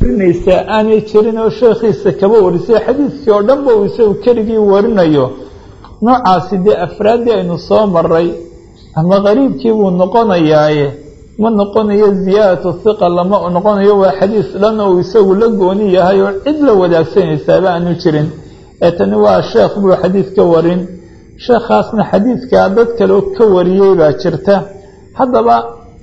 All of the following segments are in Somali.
warinaysaa aanay jirin oo sheekhiisa kaba warisay xadiidkii oo dhanba uu isagu keligii warinayo noocaasi dee afraaddii aynu soo maray ama qariibkii buu noqonayaaye ma noqonayo ziyaadatu hiqa lama noqonayo waa xadiis dhan oo isagu la gooni yahay oo cid la wadaagsanaysaaba aanu jirin ee tani waa sheekh buu xadiid ka warin sheekhaasna xadiidkaa dad kaleo ka wariyey baa jirta haddaba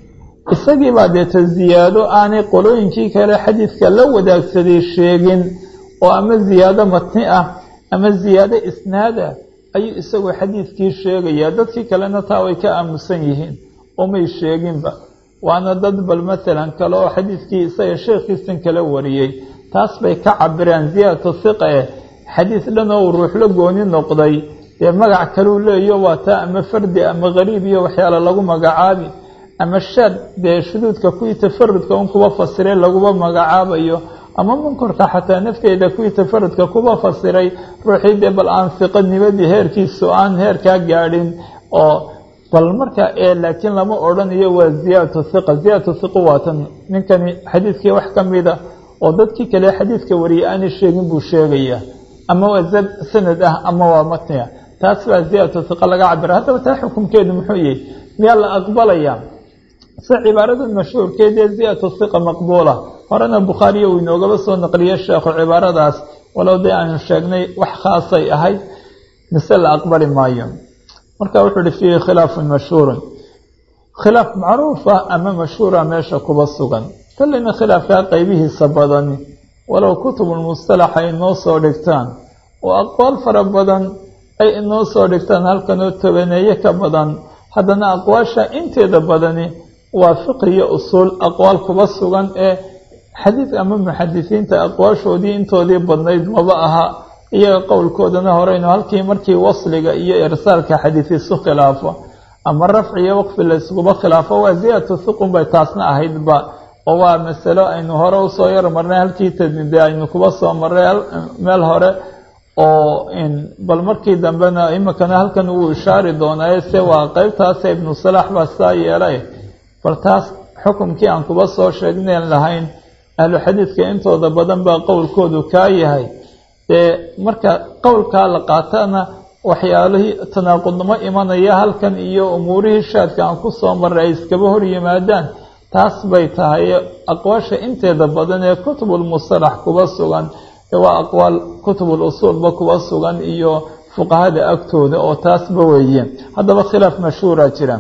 isagii baa deeta ziyaado aanay qolooyinkii kale xadiidka la wadaagsaday sheegin oo ama ziyaado matni ah ama ziyaado isnaad ah ayuu isagu xadiidkii sheegayaa dadkii kalena taa way ka aamusan yihiin oo may sheeginba waana dad bal matalan kale oo xadiidkii isaga sheekhiisan kala wariyey taas bay ka cabireen ziyaadatu hiqa eh xadiis dhan oo uu ruux la gooni noqday dee magac kaleu leeyo waa taa ama fardi ama qariib iyo waxyaala lagu magacaabi ama shaad dee shuduudka kuwii tafarudka un kuba fasiray laguba magacaabayo ama munkarka xataa nafteeda kuwii tafarudka kuba fasiray ruuxii dee bal aan fiqanimadii heerkiisu aan heerkaa gaadhin oo bal marka ee laakiin lama odhanayo waa ziyaadatu hiqa ziyaadatu hiqa waatan ninkani xadiidkii wax ka mida oo dadkii kale xadiidka wariyay aanay sheegin buu sheegayaa ama waa sanad ah ama waa matniga taas baa ziyaadatu hiqa laga cabira haddaba taa xukumkeedu muxuu yahay miyaa la aqbalaya se cibaarada mashhuurkeedee ziyaadatu hiqa maqbuula horena bukhaariya uu inoogaba soo naqliyey sheekhu cibaaradaas walow dee aanu sheegnay wax khaasay ahayd mise la aqbali maayo marka wuxuu uhi fiihi khilaafun mashhuurun khilaaf macruufa ama mashhuura meesha kuba sugan kolleyna khilaafkaa qeybihiisa badani walow kutubulmustalax ay inoo soo dhigtaan oo aqwaal fara badan ay inoo soo dhigtaan halkanoo tobaneeye ka badan haddana aqwaasha inteeda badani waa fiqiyo usuul aqwaal kuba sugan ee xadiid ama muxadisiinta aqwaashoodii intoodii badnayd maba aha iyaga qowlkoodana horeynu halkii markii wasliga iyo irsaalka xadiid isu khilaafo ama rafci iyo waqfi la iskuba khilaafo waa ziyaadatu hiqun bay taasna ahaydba oo waa masalo aynu hore usoo yar marnay halkii tadmide aynu kuba soo marray meel hore oo bal markii dambena iminkana halkan wuu ishaari doonaaye se waa qeybtaase ibnu salaax baa saa yeelay bal taas xukumkii aan kuba soo sheegnayn lahayn ahlu xadiidka intooda badan baa qowlkoodu kaa yahay dee marka qowlkaa la qaatana waxyaalihii tanaaqudnimo imanaya halkan iyo umuurihii shaadka aan ku soo marray ay iskaba hor yimaadaan taas bay tahay aqwaasha inteeda badan ee kutubulmusalax kuba sugan waa aqwaal kutubul usuulba kuba sugan iyo fuqahada agtooda oo taasba weeye haddaba khilaaf mashhuura jira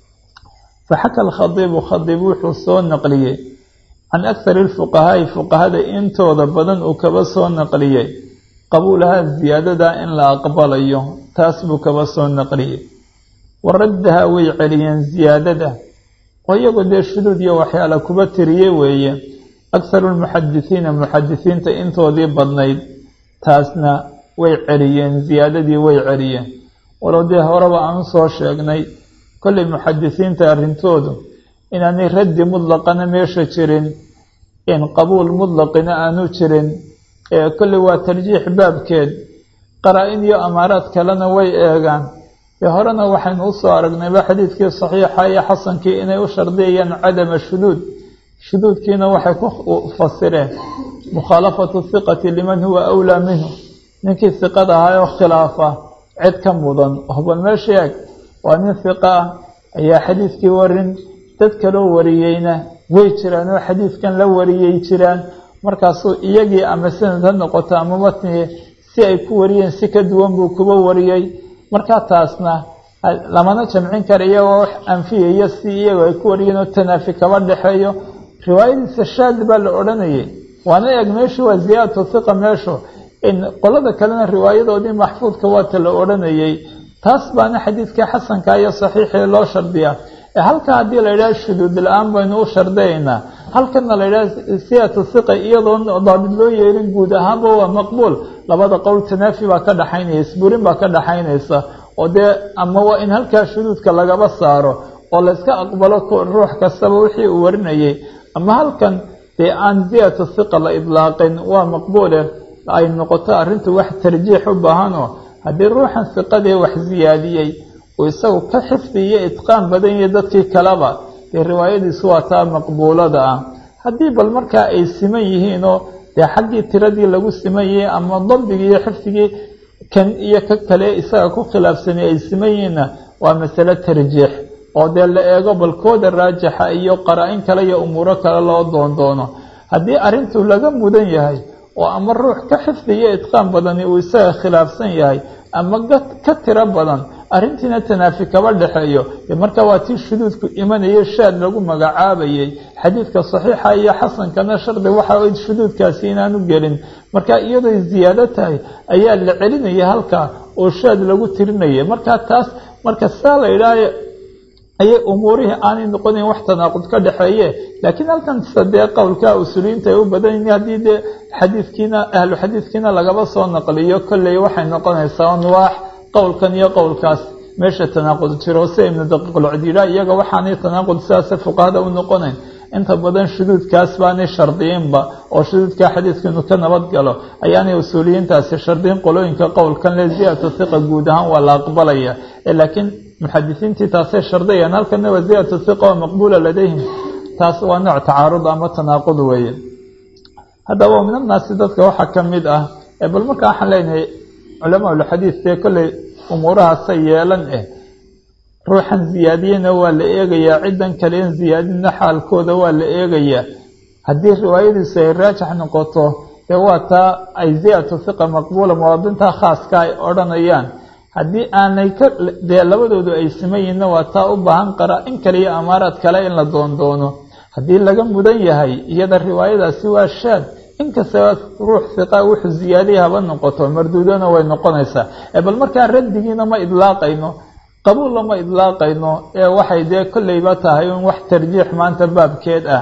faxaka alkhadiibu khadiib wuxuu soo naqliyey can akhari lfuqahaa'i fuqahada intooda badan uu kaba soo naqliyey qabuulaha ziyaadada in la aqbalayo taas buu kaba soo naqliyey wa raddaha way celiyeen ziyaadada oo iyagoo dee shuduud iyo waxyaala kuba tiriye weeye akharu lmuxadisiina muxadisiinta intoodii badnayd taasna way celiyeen ziyaadadii way celiyeen walow dee horeba aan usoo sheegnay kollay muxadisiinta arrintoodu inaanay raddi mutlaqana meesha jirin in qabuul mutlaqina aanu jirin ee kolley waa tarjiix baabkeed qaraa-in iyo amaaraad kalena way eegaan dee horena waxaynu usoo aragnayba xadiidkii saxiixa iyo xasankii inay u shardiyayaan cadama shuduud shuduudkiina waxay ku fasireen mukhaalafatu hiqati liman huwa awlaa minhu ninkii hiqada ahaa oo khilaafa cid ka mudan hobal meesha eeg waa nin hiqa ah ayaa xadiidkii warin dad kaloo wariyeyna way jiraan oo xadiidkan la wariyey jiraan markaasuu iyagii ama sanad ha noqoto ama matnigi si ay ku wariyeen si ka duwan buu kuba wariyey markaa taasna lamana jamcin kara iyagoo wax anfiyaya si iyagoo ay ku wariyeen oo tanaafi kaba dhexeeyo riwaayadiisa shaad baa la odhanayay waana eeg meeshu waa ziyaadatu hiqa meeshu in qolada kalena riwaayadoodii maxfuudka waata la odhanayay taas baana xadiidka xasanka iyo saxiixii loo shardiyaa halka haddii la yidhaha shuduud la-aan baynu u shardaynaa halkana la yidhaha siyatu hiqa iyadoo daabid loo yeelin guud ahaanba waa maqbuul labada qowl tanaafi baa ka dhaxaynaya isburin baa ka dhaxaynaysa oo dee ama waa in halkaa shuduudka lagaba saaro oo layska aqbalo ruux kastaba wixii uu warinayay ama halkan dee aan ziyatu hiqa la idlaaqin waa maqbuule ay noqoto arrintu wax tarjiix u baahanoo haddii ruuxan hiqadii wax ziyaadiyey uu isagu ka xifdi iyo itqaan badan yahay dadkii kaleba dee riwaayadiisu waa taa maqbuulada ah haddii bal markaa ay siman yihiinoo dee xaggii tiradii lagu siman yahay ama dabdigii iyo xifdigii kan iyo ka kale isaga ku khilaafsanay ay siman yihiinna waa masale tarjiix oo dee la eego balkooda raajixa iyo qaraa-in kale iyo umuuro kale loo doondoono haddii arrintu laga mudan yahay oo ama ruux ka xifdi iyo idqaan badani uu isaga khilaafsan yahay ama ka tiro badan arrintiina tanaafi kaba dhexeeyo dee marka waa tii shuduudku imanaya shaad lagu magacaabayay xadiidka saxiixa iyo xasankana shardi waxa shuduudkaasi inaanu gelin marka iyadoy ziyaado tahay ayaa la celinaya halkaa oo shaad lagu tirinaya marka taas marka saa la idhaaha ayay umuurihii aanay noqonayn wax tanaaqud ka dhexeeye laakiin halkan sadee qowlka usuuliyiinta ay u badan yihiin haddii dee xadiidkiina ahlu xadiidkiina lagaba soo naqliyo kolley waxay noqonaysaa anwaax qowlkan iyo qowlkaas meesha tanaaqud jiro sida ibnu daqiiqulcdiila iyaga waxaanay tanaaqud sidaasa fuqahada u noqonayn inta badan shuduudkaas baanay shardiyiinba oo shuduudka xadiidka inuu ka nabad galo ayaanay usuuliyiintaasi shardiyin qolooyinka qowlkan le ziyadatu hiqa guud ahaan waa la aqbalaya laakiin muxadisiintii taasay shardiyayaan halkana waa ziyadatu hiqa oo maqbuula ladayhim taas waa nooc tacaarud ama tanaaqud weeye haddaba min annaasi dadka waxaa ka mid ah bal marka waxaan leenahay culamaaulxadiid dee kolley umuurahaasay yeelan eh ruuxan ziyaadiyena waa la eegayaa ciddan kale in ziyaadina xaalkooda waa la eegayaa haddii riwaayadiisu ay raajix noqoto dee waa taa ay ziyadatu hiqa maqbuula muwaadinta khaaska ay odhanayaan haddii aanay ka dee labadoodu ay siman yihinna waa taa u baahan qara in kale iyo amaaraad kale in la doondoono haddii laga mudan yahay iyada riwaayadaasi waa shaad inkastaba ruux hiqa wuxuu ziyaadiya haba noqoto marduudona way noqonaysaa bal markaa raddigiina ma idlaaqayno qabuulla ma idlaaqayno ee waxay dee kolleyba tahay in wax tarjiix maanta baabkeed ah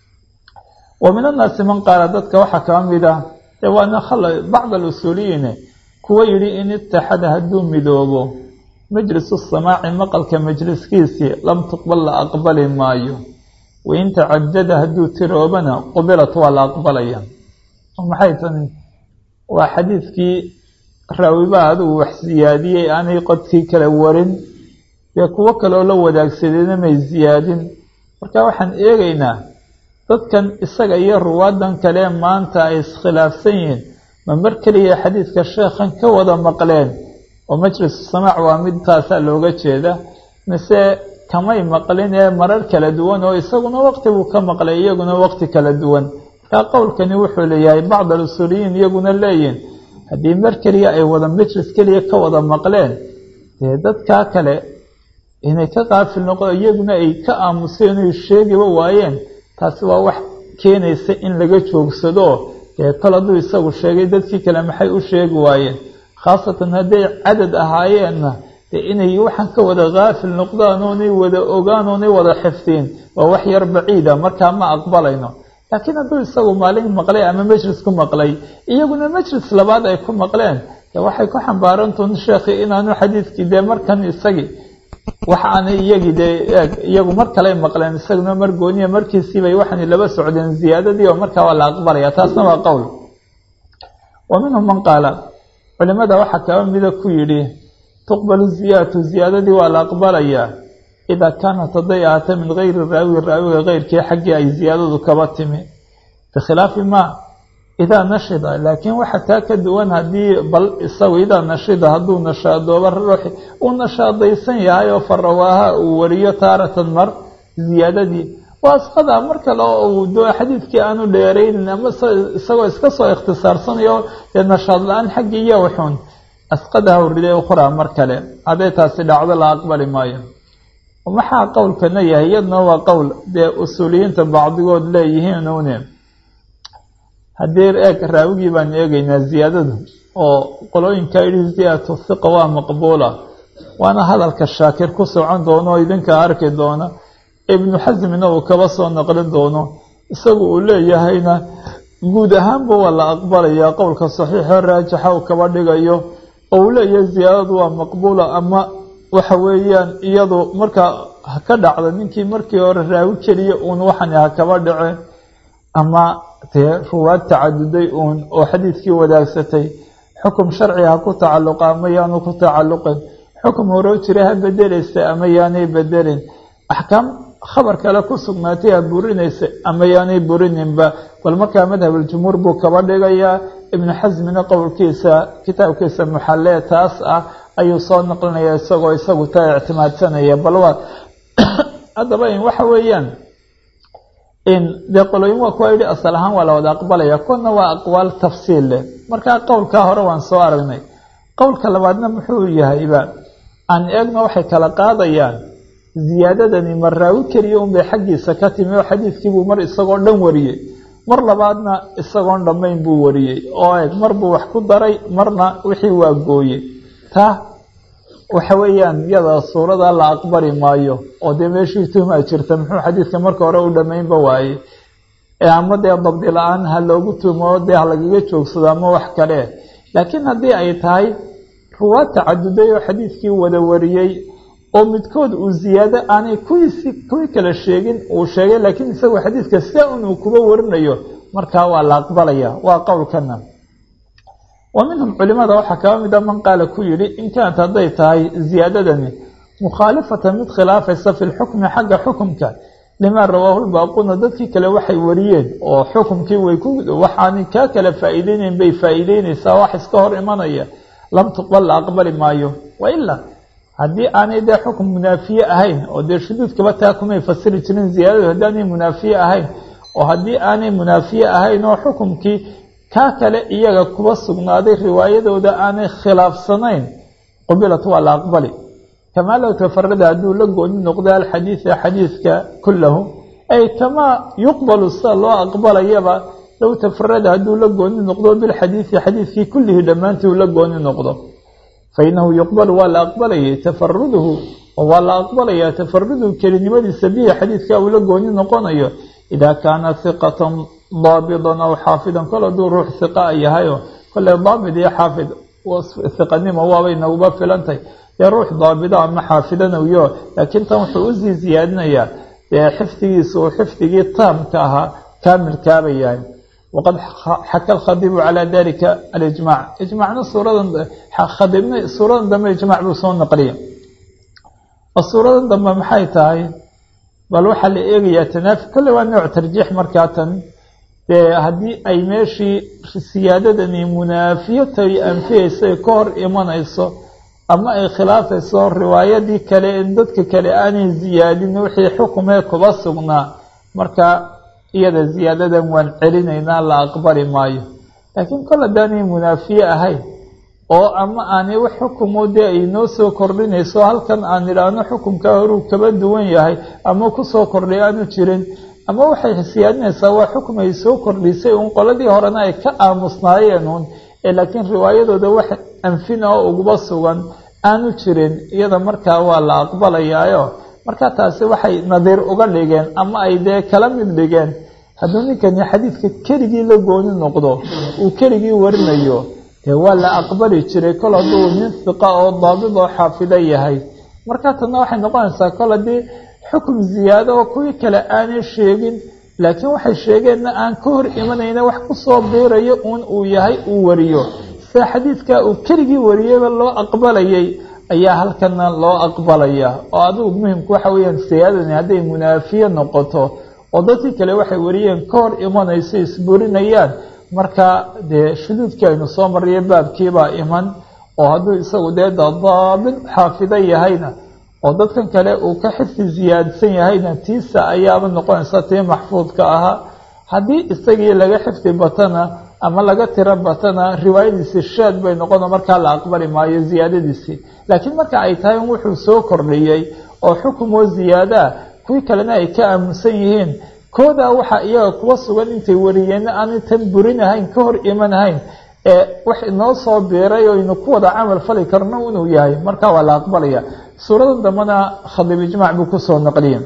wa min annaasi man qaala dadka waxaa kaba mid ah dee waana khala bacd alusuuliyiine kuwa yidhi in itaxada hadduu midoobo majlisu samaaci maqalka majliskiisii lam tuqbal la aqbali maayo wain tacadada hadduu tiroobana qubilat waa la aqbalaya maxay tani waa xadiidkii raawiba adigu wax siyaadiyey aanay qodkii kala warin dee kuwo kaleoo la wadaagsadeyna may siyaadin marka waxaan eegaynaa dadkan isaga iyo ruwaadan kale maanta ay iskhilaafsan yihiin ma mar keliya xadiidka sheekhan ka wada maqleen oo majlisu samaac waa mid taasaa looga jeeda mise kamay maqlin ee marar kala duwan oo isaguna waqti buu ka maqlay iyaguna waqti kala duwan markaa qowlkani wuxuu leeyahay bacd alusuuliyiin iyaguna leeyihin haddii mar keliya ay wada majlis keliya ka wada maqleen dee dadkaa kale inay ka qaafil noqo iyaguna ay ka aamuseen oy sheegiba waayeen taasi waa wax keenaysa in laga joogsado dee kol hadduu isagu sheegay dadkii kale maxay u sheegi waayeen khaasatan hadday cadad ahaayeenna dee inay waxaan ka wada kaafil noqdaan oonay wada ogaan oonay wada xifdiin waa wax yar baciida markaa ma aqbalayno laakiin hadduu isagu maalin maqlay ama majlis ku maqlay iyaguna majlis labaad ay ku maqleen dee waxay ku xambaarantuun sheekhi inaanu xadiidkii dee markan isagii wax aanay iyagii dee iyagu mar kaley maqleen isaguna mar gooniya markiisiibay waxaanay laba socdeen ziyaadadii oo markaa waa la aqbalaya taasna waa qowl wa minhum man qaala culimada waxaa kaba mida ku yidhi tuqbalu ziyaadatu ziyaadadii waa la aqbalayaa idaa kaanat hadday ahaata min gayri raawi raawiga keyrkii xaggii ay ziyaadadu kaba timi bikhilaafi maa idaa nashida laakiin waxa taa ka duwan haddii bal isagu idaa nashida hadduu nashaadooba ruuxi uu nashaadaysan yahay oo farawaaha uu wariyo taaratan mar ziyaadadii waa asqada mar kale oo uu do xadiidkii aanu dheeraynin ama isagoo iska soo ikhtisaarsanayo dee nashaad la-aan xaggii iyo wuxuun asqadaha uriday ukhraa mar kale hadday taasi dhacdo la aqbali maayo maxaa qowlkana yahay iyadna waa qowl dee usuuliyiinta bacdigood leeyihiin une haddii eeg raawigii baan eegaynaa ziyaadadu oo qolooyinka yidhi ziyadatu hiqa waa maqbuula waana hadalka shaakir ku socon doono oo idinka arki doona ibnu xasmina uu kaba soo naqlin doono isagu uu leeyahayna guud ahaanba waa la aqbalayaa qowlka saxiixo raajixa uu kaba dhigayo oo uu leeyahay ziyaadadu waa maqbuula ama waxa weeyaan iyadu markaa ha ka dhacda ninkii markii hore raawi keliya uun waxani ha kaba dhace ama dee ruwaad tacaduday uun oo xadiidkii wadaagsatay xukum sharci ha ku tacalluqa ama yaanu ku tacalluqin xukum horoo jira ha bedelaysa ama yaanay bedelin axkaam khabar kale ku sugnaatay a burinaysa ama yaanay burininba bal markaa madhabuljumhuur buu kaba dhigayaa ibnu xasmina qowlkiisa kitaabkiisa muxallee taas ah ayuu soo naqlinaya isagoo isagu taa ictimaadsanaya bal waa haddaba waxa weeyaan dee qolooyin waa kuwa yidhi asal ahaan waa la wada aqbalaya kuna waa aqwaal tafsiil leh markaa qowlkaa hore waan soo aragnay qowlka labaadna muxuu yahayba aan eegna waxay kala qaadayaan ziyaadadani ma raawi keliya unbay xaggiisa ka timi oo xadiidkiibuu mar isagoo dhan wariyey mar labaadna isagoon dhammayn buu wariyey oo eeg mar buu wax ku daray marna wixii waa gooyey taa waxa weeyaan iyada suurada la aqbali maayo oo dee meeshii tuhmaa jirta muxuu xadiidka marka hore u dhammaynba waaye ama dee dabdi la-aan ha loogu tumo dee ha lagaga joogsado ama wax kale laakiin haddii ay tahay ruwaad tacaduday oo xadiidkii wada wariyey oo midkood uu ziyaado aanay kuwiisi kuwii kale sheegin uu sheegay laakiin isagoo xadiidka sia un uu kuba warinayo markaa waa la aqbalaya waa qowlkana wa minhum culimada waxaa kaba mida man qaala ku yidhi in kaanat hadday tahay ziyaadadani mukhaalifatan mid khilaafaysa fi lxukmi xagga xukumka limaa rawaahu lbaaquna dadkii kale waxay wariyeen oo xukumkii way ku waxaani kaa kale faa'iideynayn bay faa'iideynaysaa wax iska hor imanaya lam tuqbal la aqbali maayo wailaa haddii aanay dee xukum munaafiye ahayn oo dee shuduudkaba taa kumay fasiri jirin ziyaadadu haddii aanay munaafiye ahayn oo haddii aanay munaafiye ahayn oo xukumkii kaa kale iyaga kuba sugnaaday riwaayadooda aanay khilaafsanayn qubilat waa la aqbali kamaa low tafarada hadduu la gooni noqdo alxadiida xadiidka kulahu ay kamaa yuqbalu sida loo aqbalayaba low tafarada hadduu la gooni noqdo bilxadiidi xadiidkii kullihi dhammaantii uu la gooni noqdo fainahu yuqbalu waa la aqbalayay tafaruduhu waa la aqbalaya tafaruduhu kelinimadiisa bihi xadiidka uu la gooni noqonayo idaa kaana hiqatan daabidan aw xaafidan kol hadduu ruux hiqa yahayo kolley daabid iyo xaafid hiqanimo waabay naguba filantay dee ruux daabida ama xaafidanayo laakiin tan wuxuu usii siyaadinayaa dee xifdigiisa uu xifdigii taamka ahaa kaamilkaaba yahay waqad xaka alkhadibu calaa dalika alijmac ijmacna suuradan khadibna suuradan dambe ijmac buu soo naqliya oo suuradan dambe maxay tahay bal waxaa la eegayaa tanaafi kolley waa nooc tarjiix markaa tan dee haddii ay meeshii siyaadadani munaafiyatay anfiyeysa ka hor imanayso ama ay khilaafayso riwaayadii kale in dadka kale aanay ziyaadin wixii xukumee kuba sugnaa marka iyada ziyaadadan waan celinaynaa la aqbali maayo laakiin kol haddaanay munaafiye ahayn oo ama aanay wax xukumo dee ay noo soo kordhinayso halkan aan idhaahno xukumkaa horuu kaba duwan yahay ama kusoo kordhay aanu jirin ama waxay siyaadinaysaa waa xukum ay soo kordhisay uun qoladii horena ay ka aamusnaayeen uun ee laakiin riwaayadooda wax anfina oo uguba sugan aanu jirin iyada markaa waa la aqbalayaayo markaa taasi waxay nadiir uga dhigeen ama ay dee kala mid dhigeen hadduu ninkani xadiidka keligii la gooni noqdo uu keligii warinayo dee waa la aqbali jiray kol hadduu nin hiqa oo daabid oo xaafida yahay markaa tanna waxay noqonaysaa kol haddii xukum ziyaado oo kuwii kale aanay sheegin laakiin waxay sheegeenna aan ka hor imanayna wax kusoo biirayo uun uu yahay uu wariyo sida xadiidkaa uu keligii wariyeyba loo aqbalayay ayaa halkana loo aqbalaya oo adigu muhimku waxa weeyaan siyaadani hadday munaafiye noqoto oo dadkii kale waxay wariyeen ka hor imanayso isburinayaan marka dee shuduudkii aynu soo mariya baabkiibaa iman oo hadduu isagu dee daabid xaafido yahayna oo dadkan kale uu ka xifdi ziyaadsan yahayna tiisa ayaaba noqonaysa tii maxfuudka ahaa haddii isagii laga xifdi batana ama laga tiro batana riwaayadiisi shaad bay noqono markaa la aqbali maayo ziyaadadiisii laakiin marka ay tahay wuxuu soo kordhiyey oo xukumoo ziyaadaa kuwii kalena ay ka aaminsan yihiin koodaa waxaa iyaga kuwa sugan intay wariyeenna aanay tan burinahayn ka hor imanahayn ee wax inoo soo biiray oo aynu ku wada camal fali karno inuu yahay markaa waa la aqbalaya suuradan dambena khadib ijmaac buu kusoo naqliya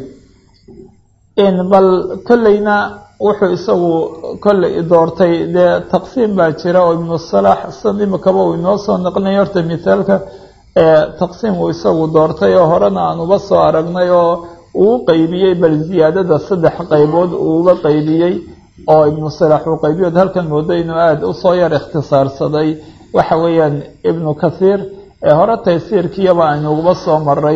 bal kolleyna wuxuu isagu kolley doortay dee taqsiim baa jira oo ibnu salaax san imikaba uu inoo soo naqlinay horta mithaalka taqsiim uu isagu doortay oo horena aan uba soo aragnay oo uu qeybiyey bal ziyaadada saddex qaybood uuuba qeybiyey oo ibnu salaax uu qaybiyood halkan moodo inuu aada usoo yar ikhtisaarsaday waxa weeyaan ibnu kathiir ee hore taysiirkiiyaba aynu uguba soo maray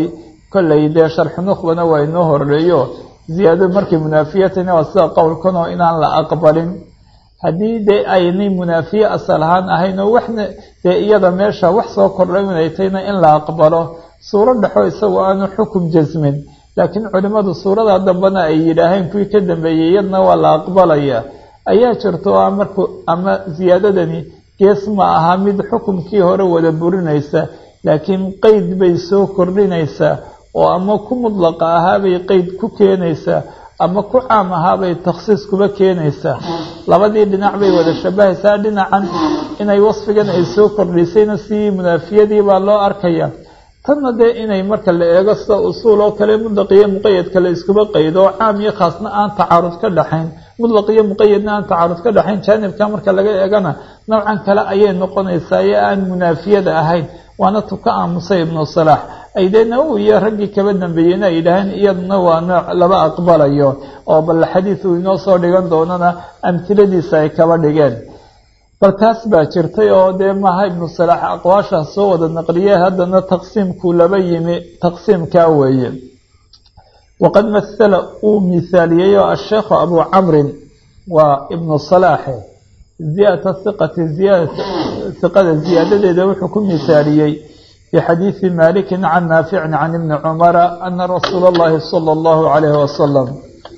kolley dee sharxu nukhbana waa inoo horeeyo ziyaado markay munaafiyatani waa sida qowlkan oo inaan la aqbalin haddii dee aynay munaafiye asal ahaan ahayn oo waxna dee iyada meesha wax soo kordhay inay tayna in la aqbalo suuro dhexo isagoo aanu xukum jasmin laakiin culimmadu suurada dambena ay yidhaaheen kuwii ka dambeeyey iyadna waa la aqbalaya ayaa jirto oo marku ama ziyaadadani gees ma aha mid xukumkii hore wada burinaysa laakiin qeyd bay soo kordhinaysaa oo ama ku mudlaqa ahaabay qeyd ku keenaysaa ama ku caam ahaabay takhsiis kuba keenaysaa labadii dhinac bay wada shabahaysaa dhinacan inay wasfigan ay soo kordhisayna sidii munaafiyadii baa loo arkaya tanna dee inay marka la eego sida usuul oo kale mudlaq iyo muqayadka la iskuba qaydo oo caam iyo khaasna aan tacaarud ka dhaxayn mudlaq iyo muqayadna aan tacaarud ka dhaxayn jaanibka marka laga eegana nowcan kale ayay noqonaysaa ee aan munaafiyada ahayn waana tu ka aamusay ibnu salaax ay dee nawowi iyo raggii kaba dambeeyeyna ay yidhaaheen iyaduna waa nooc laba aqbalayo oo bal xadiid uu inoo soo dhigan doonana amhiladiisa ay kaba dhigeen bal taas baa jirtay oo dee maaha ibnu salaax aqwaashaas soo wada naqliye haddana taqsiimkuu laba yimi taqsiimkaa weeye waqad mahala uu mihaaliyey oo asheekhu abu camrin waa ibnu salaaxe ziyadata hiqati hiqada ziyaadadeeda wuxuu ku mihaaliyey fi xadiidi malikin can naaficin can ibni cumara ana rasuula اllahi salى اllahu calayhi wasalam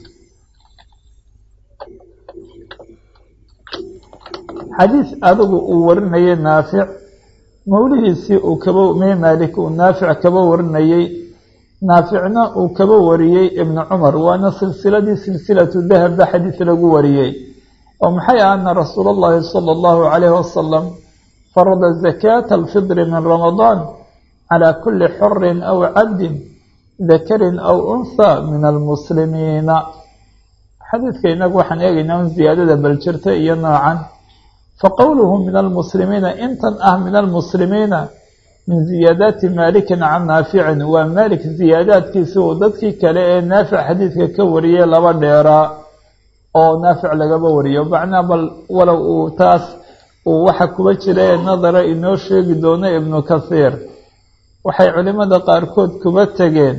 xadiis adigu uu warinayay naafic mawlihiisii uu kaba mee maalik uu naafic kaba warinayey naaficna uu kaba wariyey ibnu cumar waana silsiladii silsilatu dahabba xadiis lagu wariyey oo maxay ah ana rasuula اllahi salى اllahu calayhi wasalam farada zakaata alfidri min ramadaan calى kuli xorin aw cabdin dakarin aw unha min almuslimiina xadiidka inagu waxaan eegaynaa un ziyaadada baljirta iyo noocan faqowluhu min almuslimiina intan ah min almuslimiina min ziyaadaati maalikin can naaficin waa maalik ziyaadaadkiisi uu dadkii kale ee naafic xadiidka ka wariyey laba dheeraa oo naafic lagaba wariyo macnaa bal walow uu taas uu waxa kuba jira ee nadara inoo sheegi doono ibnu kathiir waxay culimmada qaarkood kuba tegeen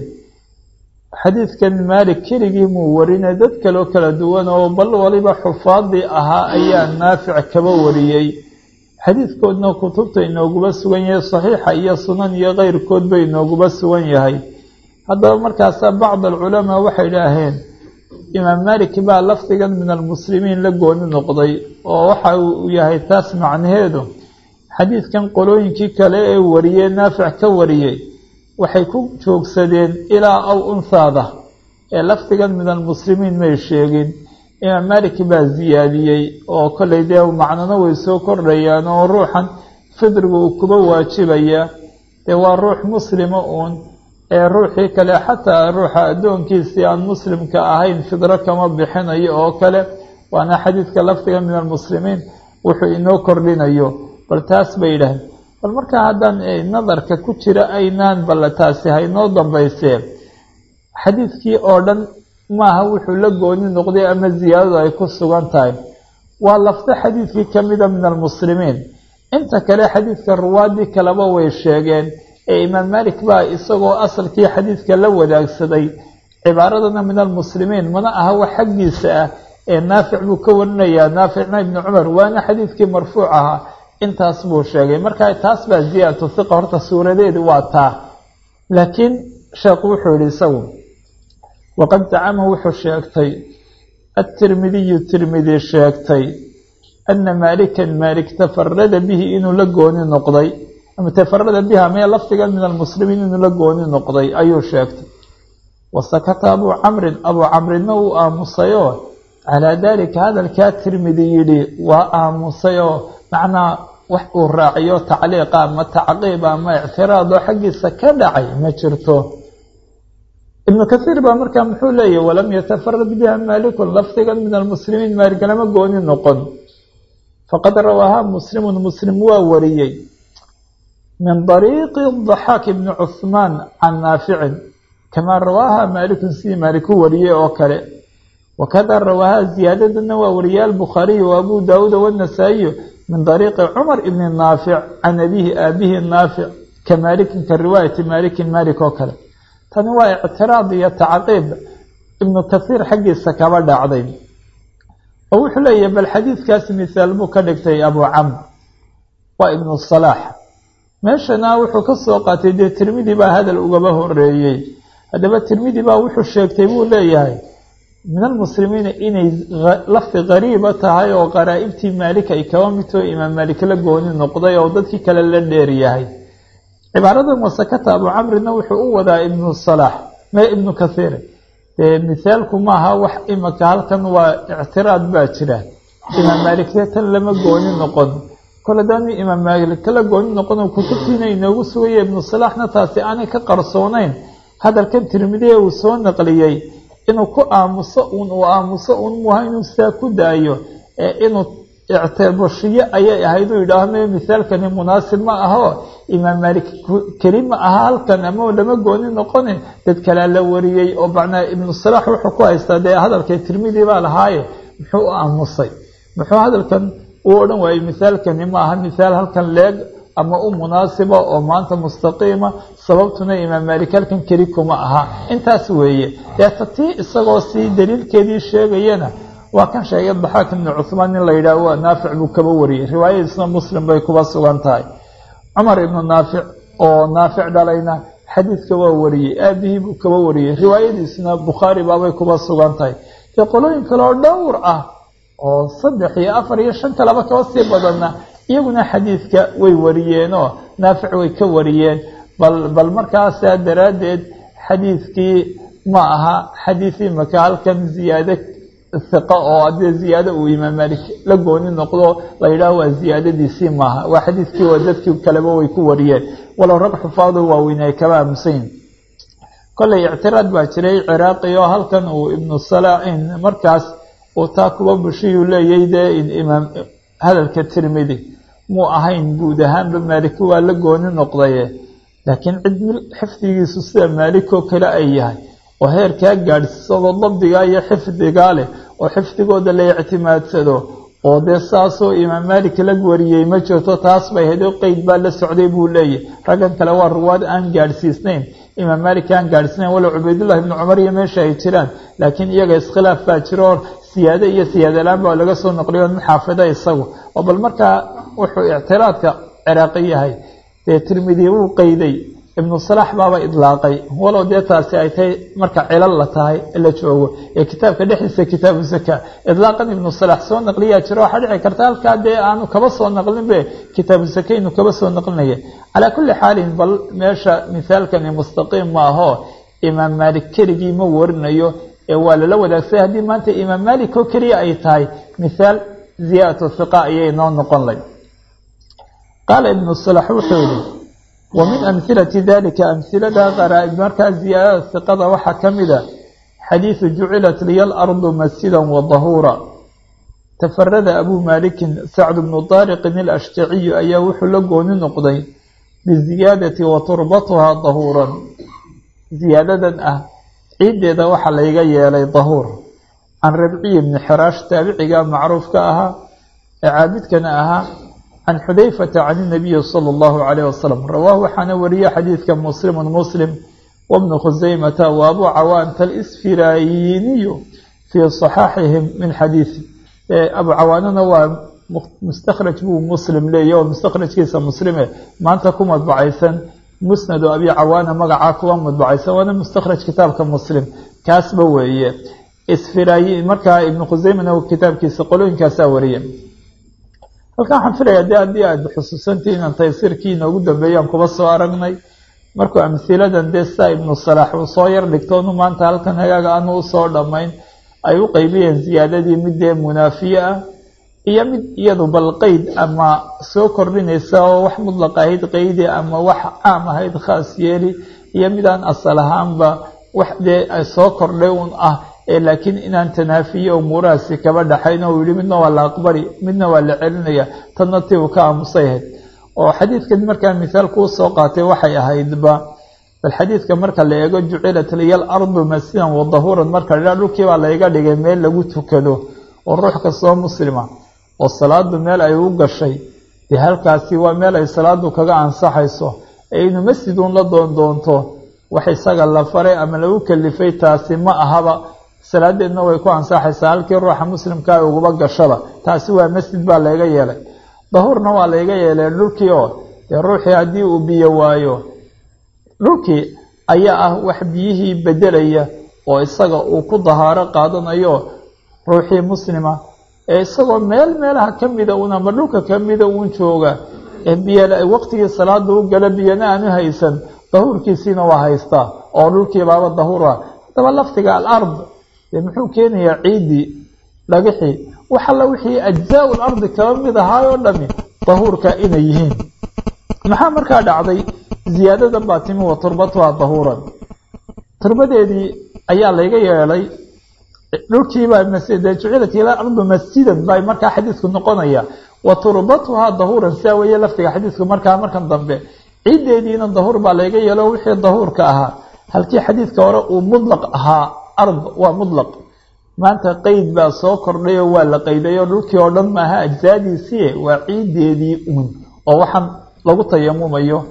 xadiidkan maalik keligii muu warinay dad kaloo kala duwan oo bal waliba xufaadii ahaa ayaa naafic kaba wariyey xadiidkoodna kutubta inooguba sugan yahay saxiixa iyo sunan iyo keyrkoodba inooguba sugan yahay haddaba markaasaa bacd alculamaa waxay idhaaheen imaam maalik baa lafdigan min almuslimiin la gooni noqday oo waxa uu yahay taas macnaheedu xadiidkan qolooyinkii kale ee wariyey naafic ka wariyey waxay ku joogsadeen ilaa aw unhaada ee lafdigan min almuslimiin may sheegin imaam maalik baa ziyaadiyey oo kollay dee macnona way soo kordhayaan oo ruuxan fidriga uu kuba waajibaya dee waa ruux muslima uun ee ruuxii kale xataa ruuxa addoonkiisii aan muslimka ahayn fidro kama bixinayo oo kale waana xadiidka lafdiga min almuslimiin wuxuu inoo kordhinayo bal taas bay yidhaaheen bal markaa haddaan nadarka ku jira aynaan balla taasi haynoo dambaysee xadiidkii oo dhan maaha wuxuu la gooni noqday ama ziyaadadu ay ku sugan tahay waa lafdo xadiidkii ka mida min almuslimiin inta kale xadiidka ruwaadii kaleba way sheegeen ee imaam maalik baa isagoo asalkii xadiidka la wadaagsaday cibaaradana min almuslimiin mana aha wax xaggiisa ah ee naafic buu ka warinayaa naaficna ibni cumar waana xadiidkii marfuuc ahaa intaas buu sheegay marka taas baa ziyaadatu hiqa horta suuradeedi waa taa laakiin sheekhu wuxuu yihi isagu waqad zacama wuxuu sheegtay atirmidiyu tirmidi sheegtay ana maalikan maalik tafarada bihi inuu la gooni noqday ama tafarada biha mee lafdigan min almuslimiin inuu la gooni noqday ayuu sheegtay wasakata abuu camrin abuu camrinna uu aamusayoo calaa daalika hadalkaa tirmidi yidhi waa aamusayoo macnaa wax uu raaciyo tacliiqa ama tacqiib ama ictiraadoo xaggiisa ka dhacay ma jirto ibnu kathiir baa markaa muxuu leeyahy walam yatafarad biha maalikun lafdigan min almuslimiin maalik lama gooni noqon faqad rawaaha muslimun muslim waa wariyey min dariiqi daxaak ibni cuhmaan can naaficin kamaa rawaaha maalikun sidii maalik u wariyey oo kale wakada rawaaha ziyaadadana waa wariyay albukhaariyu wa abu daawuuda wanasaa'iyu min dariiqi cumar ibni naafic can abihi aabihi naafic ka maalikin ka riwaayati maalikin maalik oo kale tani waa ictiraad iyo tacqiib ibnu kasiir xaggiisa kaba dhacday oo wuxuu leeyahay bal xadiidkaasi misaal buu ka dhigtay abu camr waa ibnu salaax meeshana wuxuu ka soo qaatay dee tirmidi baa hadal ugaba horeeyey haddaba tirmidi baa wuxuu sheegtay buu leeyahay min almuslimiina inay lafdi qariiba tahay oo qaraa'ibtii maalik ay kaba midtoo imaam maalik la gooni noqday oo dadkii kale la dheer yahay cibaaradan wasakata abu camrina wuxuu u wadaa ibnu salaax me ibnu kathiir dee mithaalku maaha wax imaka halkan waa ictiraad baa jira imaam maalikte tan lama gooni noqon kole daanu imaam maalik kala gooni noqon oo kutubtiina inoogu sugaya ibnu salaaxna taasi aanay ka qarsoonayn hadalkan tirmidiye uu soo naqliyey inuu ku aamuso uun uu aamuso uun muha inuu sidaa ku daayo ee inuu ictibashiye ayay ahayd uu yidhaahme mithaalkani munaasib ma aho imaam maalik keli ma aha halkan ama lama gooni noqone dad kalea la wariyey oo macnaa ibnu salaax wuxuu ku haystaa dee hadalkay tirmidi baa lahaaye muxuu u aamusay muxuu hadalkan uu odhan waayey mithaalkani ma aha mithaal halkan leeg ama u munaasiba oo maanta mustaqiima sababtuna imaam maalik halkan keli kuma aha intaas weeye deeta tii isagoo sii daliilkeedii sheegayana waa kan sheegay daxaak ibnu cuhmaan in la yidhaah waa naafic buu kaba wariyey riwaayadiisna muslim bay kuba sugan tahay cumar ibnu naafic oo naafic dhalayna xadiidka waa wariyey aabihii buu kaba wariyey riwaayadiisna bukhaari baabay kuba sugan tahay dee qolooyin kale oo dhowr ah oo saddex iyo afar iyo shan kaleba kaba sii badanna iyaguna xadiidka way wariyeenoo naafic way ka wariyeen bal bal markaasaa daraaddeed xadiidkii ma aha xadiid imaka halkan ziyaado hiqa oo haddii ziyaado uu imaam maalik la gooni noqdo la yidhaaho waa ziyaadadiisii maaha waa xadiidkii waa dadkii kaleba way ku wariyeen walow rag xufaado waaweyn ay kaba aamusayn kollay ictiraad baa jiray ciraaqi oo halkan uu ibnu salaain markaas uu taa kuba bushiyuu leeyay dee imaam hadalka tirmidi muu ahayn guud ahaanba maaliki waa la gooni noqdaye laakiin cid xifdigiisu sida maalikoo kale ay yahay oo heerkaa gaadhsiisado dabdigaa iyo xifdigaa leh oo xifdigooda la ictimaadsado oo dee saasoo imaam maalik la wariyey ma jirto taas bay hayd oo qeyd baa la socday buu leeyahy raggan kale waa ruwaad aan gaadhsiisnayn imaam maalik aan gaadhsiisnayn walow cubaydullahi ibnu cumar iyo meesha ay jiraan laakiin iyaga iskhilaaf baa jiro oo siyaado iyo siyaadalaan baa laga soo noqliyo nin xaafida isagu oo bal markaa wuxuu ictiraadka ciraaqi yahay dee tirmidi wuu qeyday ibnu salaax baaba idlaaqay walow dee taasi ay tahay marka cilal la tahay la joogo ee kitaabka dhexdiisa kitaabu zaka idlaaqan ibnu salaax soo naqliyaa jiro waxaa dhici karta halkaa dee aanu kaba soo naqlinbe kitaabu zaka inuu kaba soo naqlinaya calaa kulli xaalin bal meesha mithaalkani mustaqiim ma aho imaam maalik keligii ma warinayo ee waa lala wadaagsay haddii maanta imaam maalik oo keliya ay tahay mithaal ziyaadatu hiqa ayay noo noqon lay qaala ibnu salax wuxuu yihi wa min amhilati dalika amhilada qaraa'ib markaa ziyaadada hiqada waxaa ka mida xadiidu jucilat liya alardu masjidan wa dahuura tafarada abuu maalikin sacdu bnu daariqin ilashtaciyu ayaa wuxuu la gooni noqday biziyaadati wa turbatuhaa dahuuran ziyaadadan ah ciiddeeda waxaa layga yeelay dahuur can rabciyi bni xiraash taabiciga macruufka ahaa ee caabidkana ahaa can xudayfata can inabiyi sala allahu calayh wasalam rawaahu waxaana wariye xadiidka muslimun muslim wabnu khusaymata wa abuu cawaanta alisfirayiniyu fii saxaaxihim min xadiidi abu cawaanana waa mustakhraj buu muslim leeya oo mustakhrajkiisa muslime maanta ku madbacaysan musnadu abi cawaana magacaa kuwa madbacaysan waana mustakhraj kitaabka muslim kaasba weeye isfirayi markaa ibnu khuseymana kitaabkiisa qolooyinkaasaa wariye halkan waxaan filaya de haddii aad xusuusantii inaan taysiirkii inoogu dambeeyaan kuba soo aragnay markuu amhiladan dee sidaa ibnu salaax uu soo yar dhigtoonu maanta halkan hagaaga aanu usoo dhammayn ay u qeybiyeen ziyaadadii mid dee munaafiye ah iyo mid iyadu bal qeyd ama soo kordhinaysa oo wax mudlaq ahayd qeydi ama wax caam ahayd khaas yeeli iyo midaan asal ahaanba wax dee soo kordhay un ah ee laakiin inaan tanaafiye umuurahaasi kaba dhaxayn oo yihi midna waa la aqbali midna waa la celinaya tadna ti uu ka aamusay ahayd oo xadiidkan markaa mithaal kuu soo qaatay waxay ahaydba bal xadiidka marka la eego jucilat liya alardu masjidan wa dahuuran marka la dhulkii baa layga dhigay meel lagu tukado oo ruux kastoo muslima oo salaadu meel ay u gashay dee halkaasi waa meel ay salaadu kaga ansaxayso ee inu masjidun la doon doonto wax isaga la faray ama lagu kalifay taasi ma ahaba salaadeedna way ku ansaxaysaa halkii ruuxa muslimkaa uguba gashaba taasi waa masjid baa layga yeelay dahuurna waa layga yeelay dhulkii oo dee ruuxii haddii uu biyo waayo dhulkii ayaa ah wax biyihii bedelaya oo isaga uu ku dahaaro qaadanayo ruuxii muslima ee isagoo meel meelaha ka mida uun ama dhulka ka mida uun jooga ee biyo waqtigii salaada u gala biyana aanu haysan dahuurkiisiina waa haystaa oo dhulkii baaba dahuur ah haddaba laftiga alard dee muxuu keenayaa ciiddii dhagixii wax alla wixii ajzaa-u lardi kaba mid ahaay oo dhami dahuurka inay yihiin maxaa markaa dhacday ziyaadadan baa timi wa turbatuha dahuuran turbadeedii ayaa layga yeelay dhulkiibaa de jucilat ila ardu masjidan bay markaa xadiidku noqonaya wa turbatuhaa dahuuran sidaa weeye laftiga xadiidku markaa markan dambe ciiddeediina dahuur baa layga yeelo wixii dahuurka ahaa halkii xadiidka hore uu mudlaq ahaa ard waa mudlaq maanta qeyd baa soo kordhay oo waa la qayday oo dhulkii oo dhan maaha ajsaadiisii waa ciiddeedii uun oo waxaan lagu tayamumayo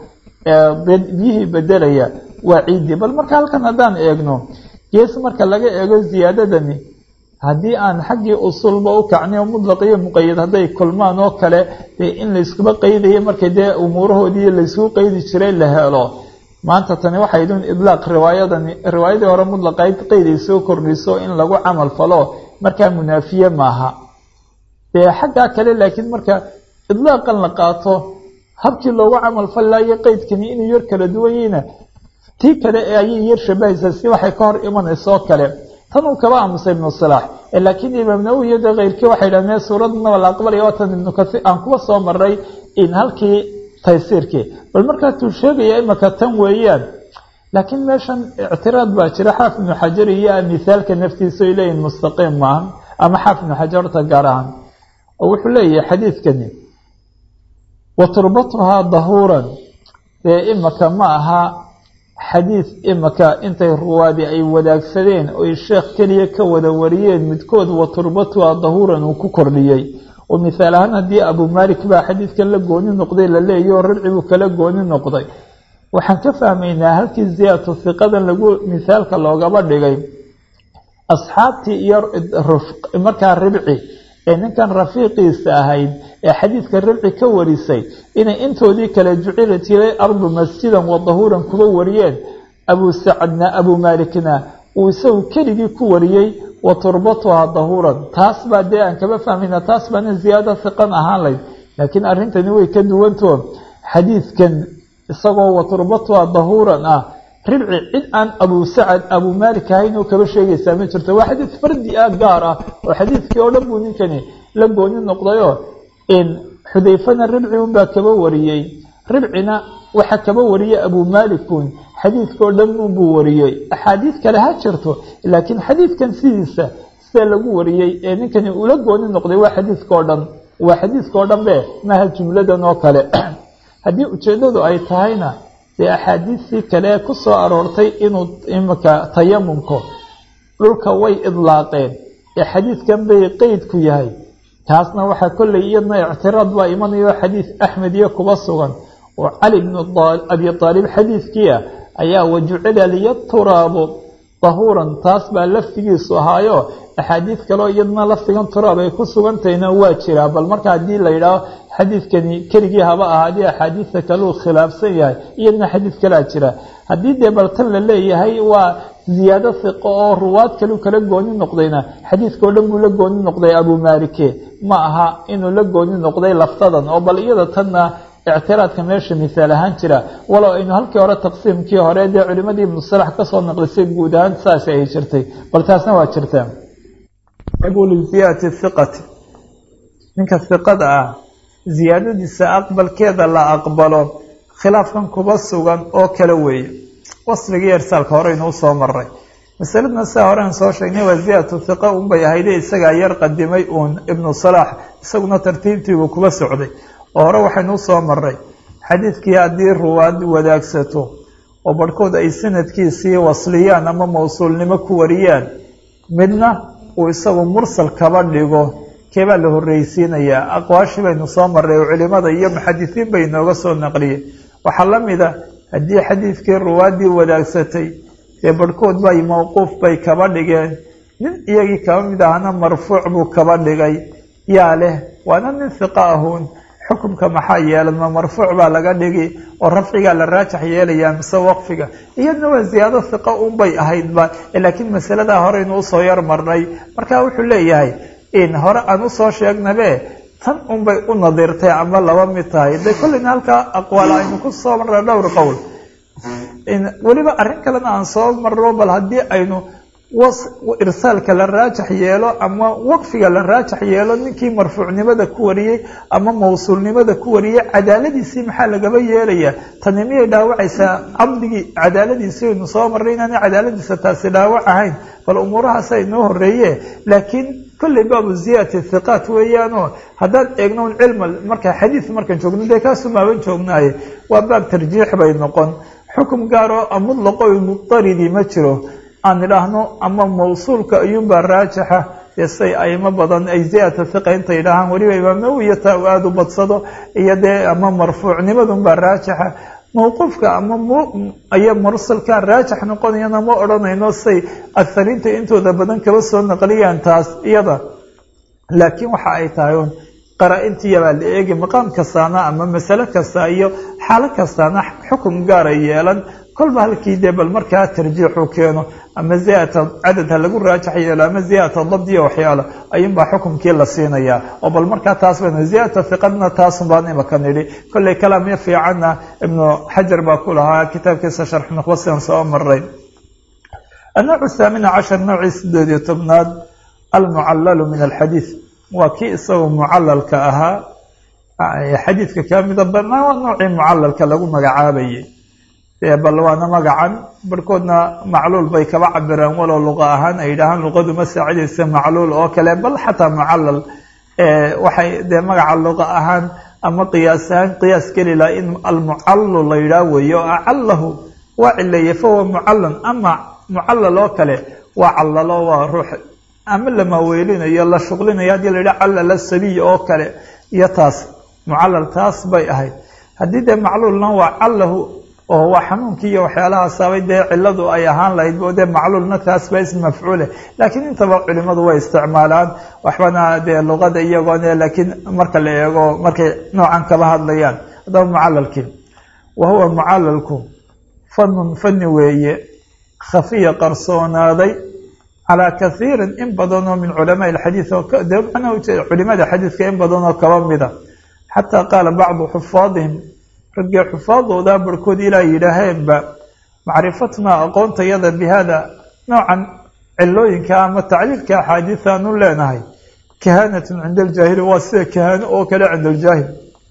biyihii bedelaya waa ciiddii bal marka halkan haddaan eegno gees marka laga eego ziyaadadani haddii aan xaggii usulba u kacnay oo mudlaq iyo muqayad hadday kulmaan oo kale dee in layskuba qaydayo markay dee umuurahoodii layskugu qaydi jiray la helo maanta tani waxay idin idlaaq riwaayadani riwaayadii hore mudlaqayd qeyd ay soo kordhiso in lagu camal falo markaa munaafiye maaha dee xaggaa kale laakiin marka idlaaqan la qaato habkii loogu camal fallaayo qeydkani inuu yar kala duwan yihiina tii kale ee ayay yar shabahaysaa si waxay ka hor imanaysoo kale tan uu kaba aamusay ibnu silaax laakiin imaam nawowi iyo dee keyrkii waxay dhahdeen suuradnaba la aqbalaya oo tan ibnu kasiir aan kuba soo maray in halkii taysiirkii bal markaasuu sheegaya imaka tan weeyaan laakiin meeshan ictiraad baa jira xaafid ibnu xajar iyo mithaalka naftiisa ay leeyihin mustaqiim maaha ama xaafid ibnu xajar horta gaar ahaan oo wuxuu leeyahay xadiidkani wa turbatuhaa dahuuran dee imaka ma aha xadiid imaka intay ruwaadi ay wadaagsadeen oy sheekh keliya ka wada wariyeen midkood wa turbatuhaa dahuuran uu ku kordhiyey oo mithaal ahaan haddii abu malik baa xadiidkan la gooni noqday la leeyahy oo rarci buu kala gooni noqday waxaan ka fahmaynaa halkii ziyaadatu hiqadan lagu mithaalka loogaba dhigay asxaabtii iyo markaa ribci ee ninkan rafiiqiisa ahayd ee xadiidka ribci ka warisay inay intoodii kale jucilat ilay ardu masjidan wa dahuuran kuba wariyeen abu sacadna abu maalikna uu isagu keligii ku wariyey wa turbatuhaa dahuuran taas baa dee aan kaba fahmayna taas baana ziyaado hiqan ahaan layd laakiin arrintani way ka duwanto xadiidkan isagoo wa turbatuhaa dahuuran ah ribci cid aan abu sacad abu maalik ahayn oo kaba sheegaysaa ma jirto waa xadiid fardi ah gaar ah oo xadiidkii oo dhan buu ninkani la gooni noqdayoo in xudayfana ribci unbaa kaba wariyey ribcina waxaa kaba wariyey abu maalikun xadiidkao dhan unbuu wariyey axaadiid kale ha jirto laakiin xadiidkan sidiisa sida lagu wariyey ee ninkani ula gooni noqday waa xadiidkao dhan waa xadiidkao dhan be maaha jumladan oo kale haddii ujeeddadu ay tahayna dee axaadiistii kale ku soo aroortay inuu imika tayamumko dhulka way idlaaqeen ee xadiidkan bay qeyd ku yahay taasna waxaa kollay iyadna ictiraad baa imanayo xadiid axmed iyo kuba sugan oo cali bnu abi aalib xadiidkii ah ayaa wajucila liya turaabu dahuuran taas baa laftigiisu ahaayo axaadiid kaleo iyadna laftigan turaab ay ku sugantahayna waa jiraa bal marka haddii la yidhaaho xadiidkani keligii haba ahaadii axaadiidta kaleu khilaafsan yahay iyadna xadiid kalea jira haddii dee bal tan la leeyahay waa ziyaado hiqo oo ruwaad kaleu kala gooni noqdayna xadiidkao dhan buu la gooni noqday abu maalike ma aha inuu la gooni noqday laftadan oo bal iyada tanna ictiraadka meesha misaal ahaan jira walow aynu halkii hore taqsiimkii hore dee culimadii ibnu salax kasoo naqlisay guud ahaan saas ay jirtay bal taasna waa jirtaa ziyaadati hiqati ninka hiqada ah ziyaadadiisa aqbalkeeda la aqbalo khilaafkan kuba sugan oo kale weeye wasfigii ersaalka horeynu usoo maray masaladna sidaa horean soo sheegnay waa ziyaadatu hiqa unbay ahayde isagaa yar qadimay uun ibnu salaax isaguna tartiibtiibuu kuba socday oo hore waxaynu usoo maray xadiidkii haddii ruwaad wadaagsato oo barhkood ay sanadkiisii wasliyaan ama mawsuulnimo ku wariyaan midna uu isagu mursal kaba dhigo keebaa la horreysiinayaa aqwaashii baynu soo maray oo culimada iyo muxadisiin bay inooga soo naqliyey waxaa la mida haddii xadiidkii ruwaaddii wadaagsatay dee barhkood bay mawquuf bay kaba dhigeen nin iyagii kaba mid ahna marfuuc buu kaba dhigay yaa leh waana nin hiqa ahuun xukumka maxaa yeelan ma marfuuc baa laga dhigi oo rafcigaa la raajax yeelayaa mise waqfiga iyadna waa ziyaado hiqa unbay ahaydba laakiin masaladaa horeynu usoo yar marnay marka wuxuu leeyahay in hore aan usoo sheegnabe tan unbay u nadirtay ama laba mid tahay de kolleyna halkaa aqwaal aynu ku soo marna dhowr qowl weliba arrin kalena aan soo marno bal haddii aynu irsaalka la raajax yeelo ama waqfiga la raajax yeelo ninkii marfuucnimada ku wariyey ama mawsuulnimada ku wariyey cadaaladiisii maxaa lagaba yeelayaa tani miyay dhaawacaysaa cabdigii cadaaladiisii aynu soo marnay inaana cadaaladiisa taasi dhaawac ahayn bal umuurahaasa inoo horeeye laakiin kolley baabu ziyadati hiqaat weeyaanoo haddaan eegno un cilma marka xadiid markaan joogno dee kaasu maaban joognaaye waa baab tarjiix bay noqon xukum gaaroo mutlaqo muqtaridii ma jiro aan idhaahno ama mawsuulka ayuunbaa raajixa dee say aimo badan ay ziyadata hiqa intay idhaahaan weliba imaam nawowiya taa u aada u badsado iyo dee ama marfuucnimadunbaa raajixa mawquufka ama aya mursalka raajix noqonayana ma odhanayno say akhariinta intooda badan kaba soo naqliyaan taas iyada laakiin waxa ay tahay un qaraa-intiyabaa la eegi maqaam kastaana ama masale kasta iyo xaalo kastaana xukum gaara yeelan kolba halkii dee bal markaa tarjiixu keeno ama ziyadata cadad ha lagu raajax yeelo ama ziyadata dabdiya waxyaalo ayuunbaa xukumkii la siinayaa oo bal markaa taas baynu ziyadata hiqadna taasun baan imaka nidhi kolley kalaamyo fiicanna ibnu xajar baa ku lahaa kitaabkiisa sharx nuqbasian soo maray annooc thaamina cashar noocii sideed iyo tobnaad almucallalu min alxadiid waa kii isagoo mucalalka ahaa xadiidka ka mida banaa noocii mucalalka lagu magacaabayay bal waana magacan barhkoodna macluul bay kaba cabiraan walow luqa ahaan ay yidhaahaan luqadu ma saacidaysa macluul oo kale bal xataa mucallal waxay dee magaca luqa ahaan ama qiyaas ahaan qiyaas geli laha in almucallu la yidhaah weeyo acallahu waa cileeye fahuwa mucallan ama mucallal oo kale waa callalo waa ruux ama la maaweelinayo la shuqlinayo haddii la yidhaha callala sabiy oo kale iyo taas mucallal taas bay ahayd haddii dee macluulna waa callahu oo waa xanuunkii iyo waxyaalahaasabay dee ciladu ay ahaan lahayd bo dee macluulna taas ba ism mafcuule laakiin intaba culimadu way isticmaalaan waxbana dee luqada iyagoone laakiin marka la eego markay noocan kaba hadlayaan haddaba mucalalkii wa huwa mucalalku fanun fani weeye khafiya qarsoonaaday calaa kaiirin in badanoo min culamaai alxadiid oo de macnaha ujeeda culimada xadiidka in badanoo kaba mida xataa qaala bacdu xufaadihim raggii xufaadooda barhkood ilaa yidhaaheenba macrifatnaa aqoontayada bi hada noocan cilooyinka ama tacliilka axaadiida aanu leenahay kahaanatun cinda aljaahili waa sida kahaano oo kale cinda aljaahil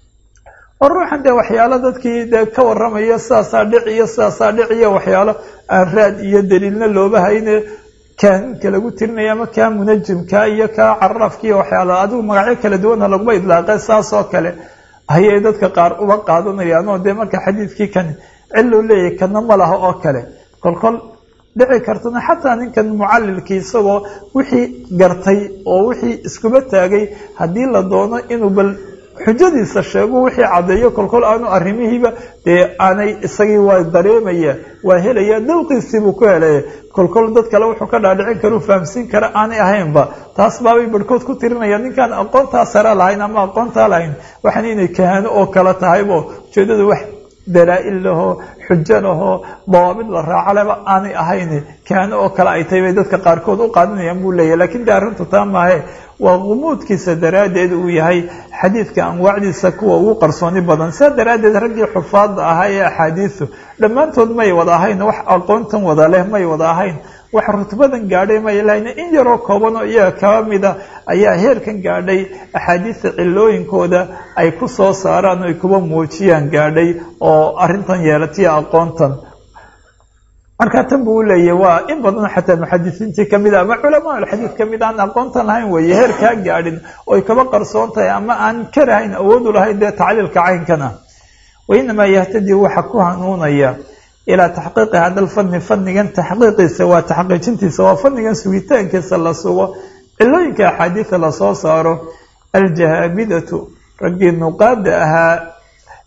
oo ruuxan dee waxyaalo dadkii dee ka waramaya sidaasaa dhic iyo sidaasaa dhic iyo waxyaalo aan raad iyo daliilna looba hayne kaaninka lagu tirinaya ama kaa munajimka iyo kaa caraafka iyo waxyaalo adigu magacyo kala duwana laguma idlaaqe saas oo kale ayay dadka qaar uba qaadanayaan oo dee marka xadiidkii kan ciluu leeyahay kana ma laha oo kale kolkol dhici kartana xataa ninkan mucalilkii isagoo wixii gartay oo wixii iskuba taagay haddii la doono inuu bal xujadiisa sheego wixii caddeeyo kolkol aanu arrimihiiba dee aanay isagii waa dareemaya waa helaya dawqiisiibuu ku helaya kolkol dad kale wuxuu ka dhaadhicin kara u fahamsiin kara aanay ahaynba taas baabay barhkood ku tirinaya ninkaan aqoontaa sare lahayn ama aqoontaa lahayn waxaan inay kahaano oo kale tahaybo ujeedada wax dalaa-il lahoo xujo lahoo dawaabid la raaco leba aanay ahayn kahaano oo kale ay tahay bay dadka qaarkood u qaadanayaan buu leeyahy lakin de arrintu taa maahe waa gumuudkiisa daraaddeed uu yahay xadiidka anwaacdiisa kuwa ugu qarsooni badan saa daraaddeed raggii xufaadda ahaa ee axaadiisu dhammaantood may wada ahayn wax aqoontan wada leh may wada ahayn wax rutbadan gaadhay may lahayn in yaroo kooban oo iyaga kaba mida ayaa heerkan gaadhay axaadiista cilooyinkooda ay ku soo saaraan o ay kuba muujiyaan gaadhay oo arrintan yeelatiya aqoontan marka tan buu uleeyahy waa in badan xataa muxadisiintii kamid a ama culamaa alxadiid kamid aan aqoontan lahayn weeye heer kaa gaadhin oy kaba qarsoon tahay ama aan karahayn awoodu lahayn dee tacliilka caynkan ah wainamaa yahtadii waxa ku hanuunaya ilaa taxqiiqi hada lfani fanigan taxqiiqiisa waa taxqiijintiisa waa fanigan sugitaankiisa la sugo cilooyinka axaadiida lasoo saaro aljahaabidatu raggii nuqaada ahaa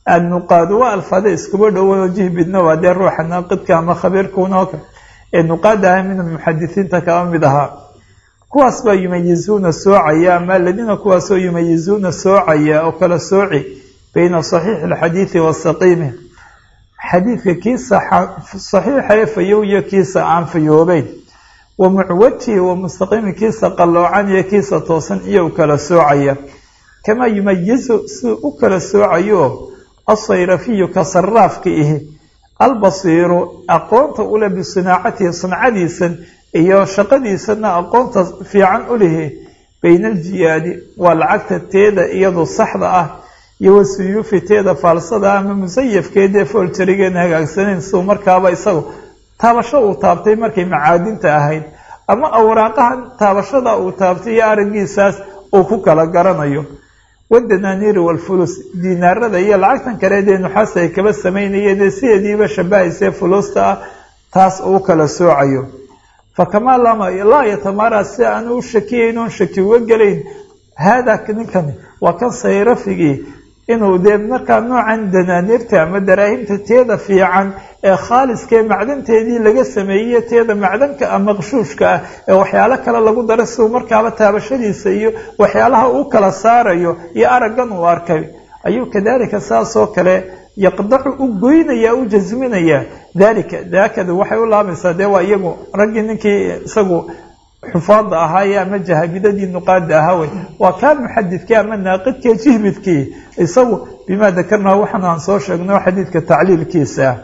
annuqaadu waa alfaada iskuba dhowo jihbidna waa dee ruuxa naaqidka ama khabiirkuunoo kale ee nuqaad aha min almuxadisiinta kaba mid ahaa kuwaas baa yumayizuuna soocaya ama aladiina kuwaasoo yumayizuuna soocaya oo kala sooci bayna saxiixi alxadiidi wasaqiimi xadiidka kiisa saxiixa fayow iyo kiisa aan fayoobeyn wa mucwaji wa mustaqiimi kiisa qalloocan iyo kiisa toosan iyo u kala soocaya kamaa yumayizu siduu u kala soocayo asayrafiyu ka saraafka ihi albasiiru aqoonta ule bisinaacatihi sancadiisan iyo shaqadiisana aqoonta fiican u lihi bayna aljiyaadi waa lacagta teeda iyadu saxda ah iyo wasuyuufi teeda faalsada ama musayafkeedee fooljarigeen hagaagsanayn siduu markaaba isagu taabasho uu taabtay markay macaadinta ahayd ama awraaqahan taabashada uu taabtay iyo araggiisaas uu ku kala garanayo wadanaaniiri walfulus diinaarada iyo lacagtan kale dee nuxaas ay kaba samaynayeen ee sideediiba shabahaysee fulusta ah taas uu kala soocayo fa kamaa laa yatamara si aan u shakiyayn oon shaki uga gelayn haadaa ninkani waa kan sayrafigii inuu dee markaa noocan danaaniirta ama daraahimta teeda fiican ee khaaliskaee macdanteedii laga sameeyey teeda macdanka ah maqshuushka ah ee waxyaalo kale lagu dara siduu markaaba taabashadiisa iyo waxyaalaha uu kala saarayo iyo araggan uu arkay ayuu kadalika saasoo kale yaqdacu u goynaya u jasminaya dalika daakadu waxay u laabaysaa dee waa iyagu raggii ninkii isagu xufaada ahaaye ama jahabidadii nuqaada ahaa wey waa kaa muxadidkii ama naaqidkii jihbidkii isagu bimaa dakarnaa waxaan aan soo sheegno xadiidka tacliilkiisa ah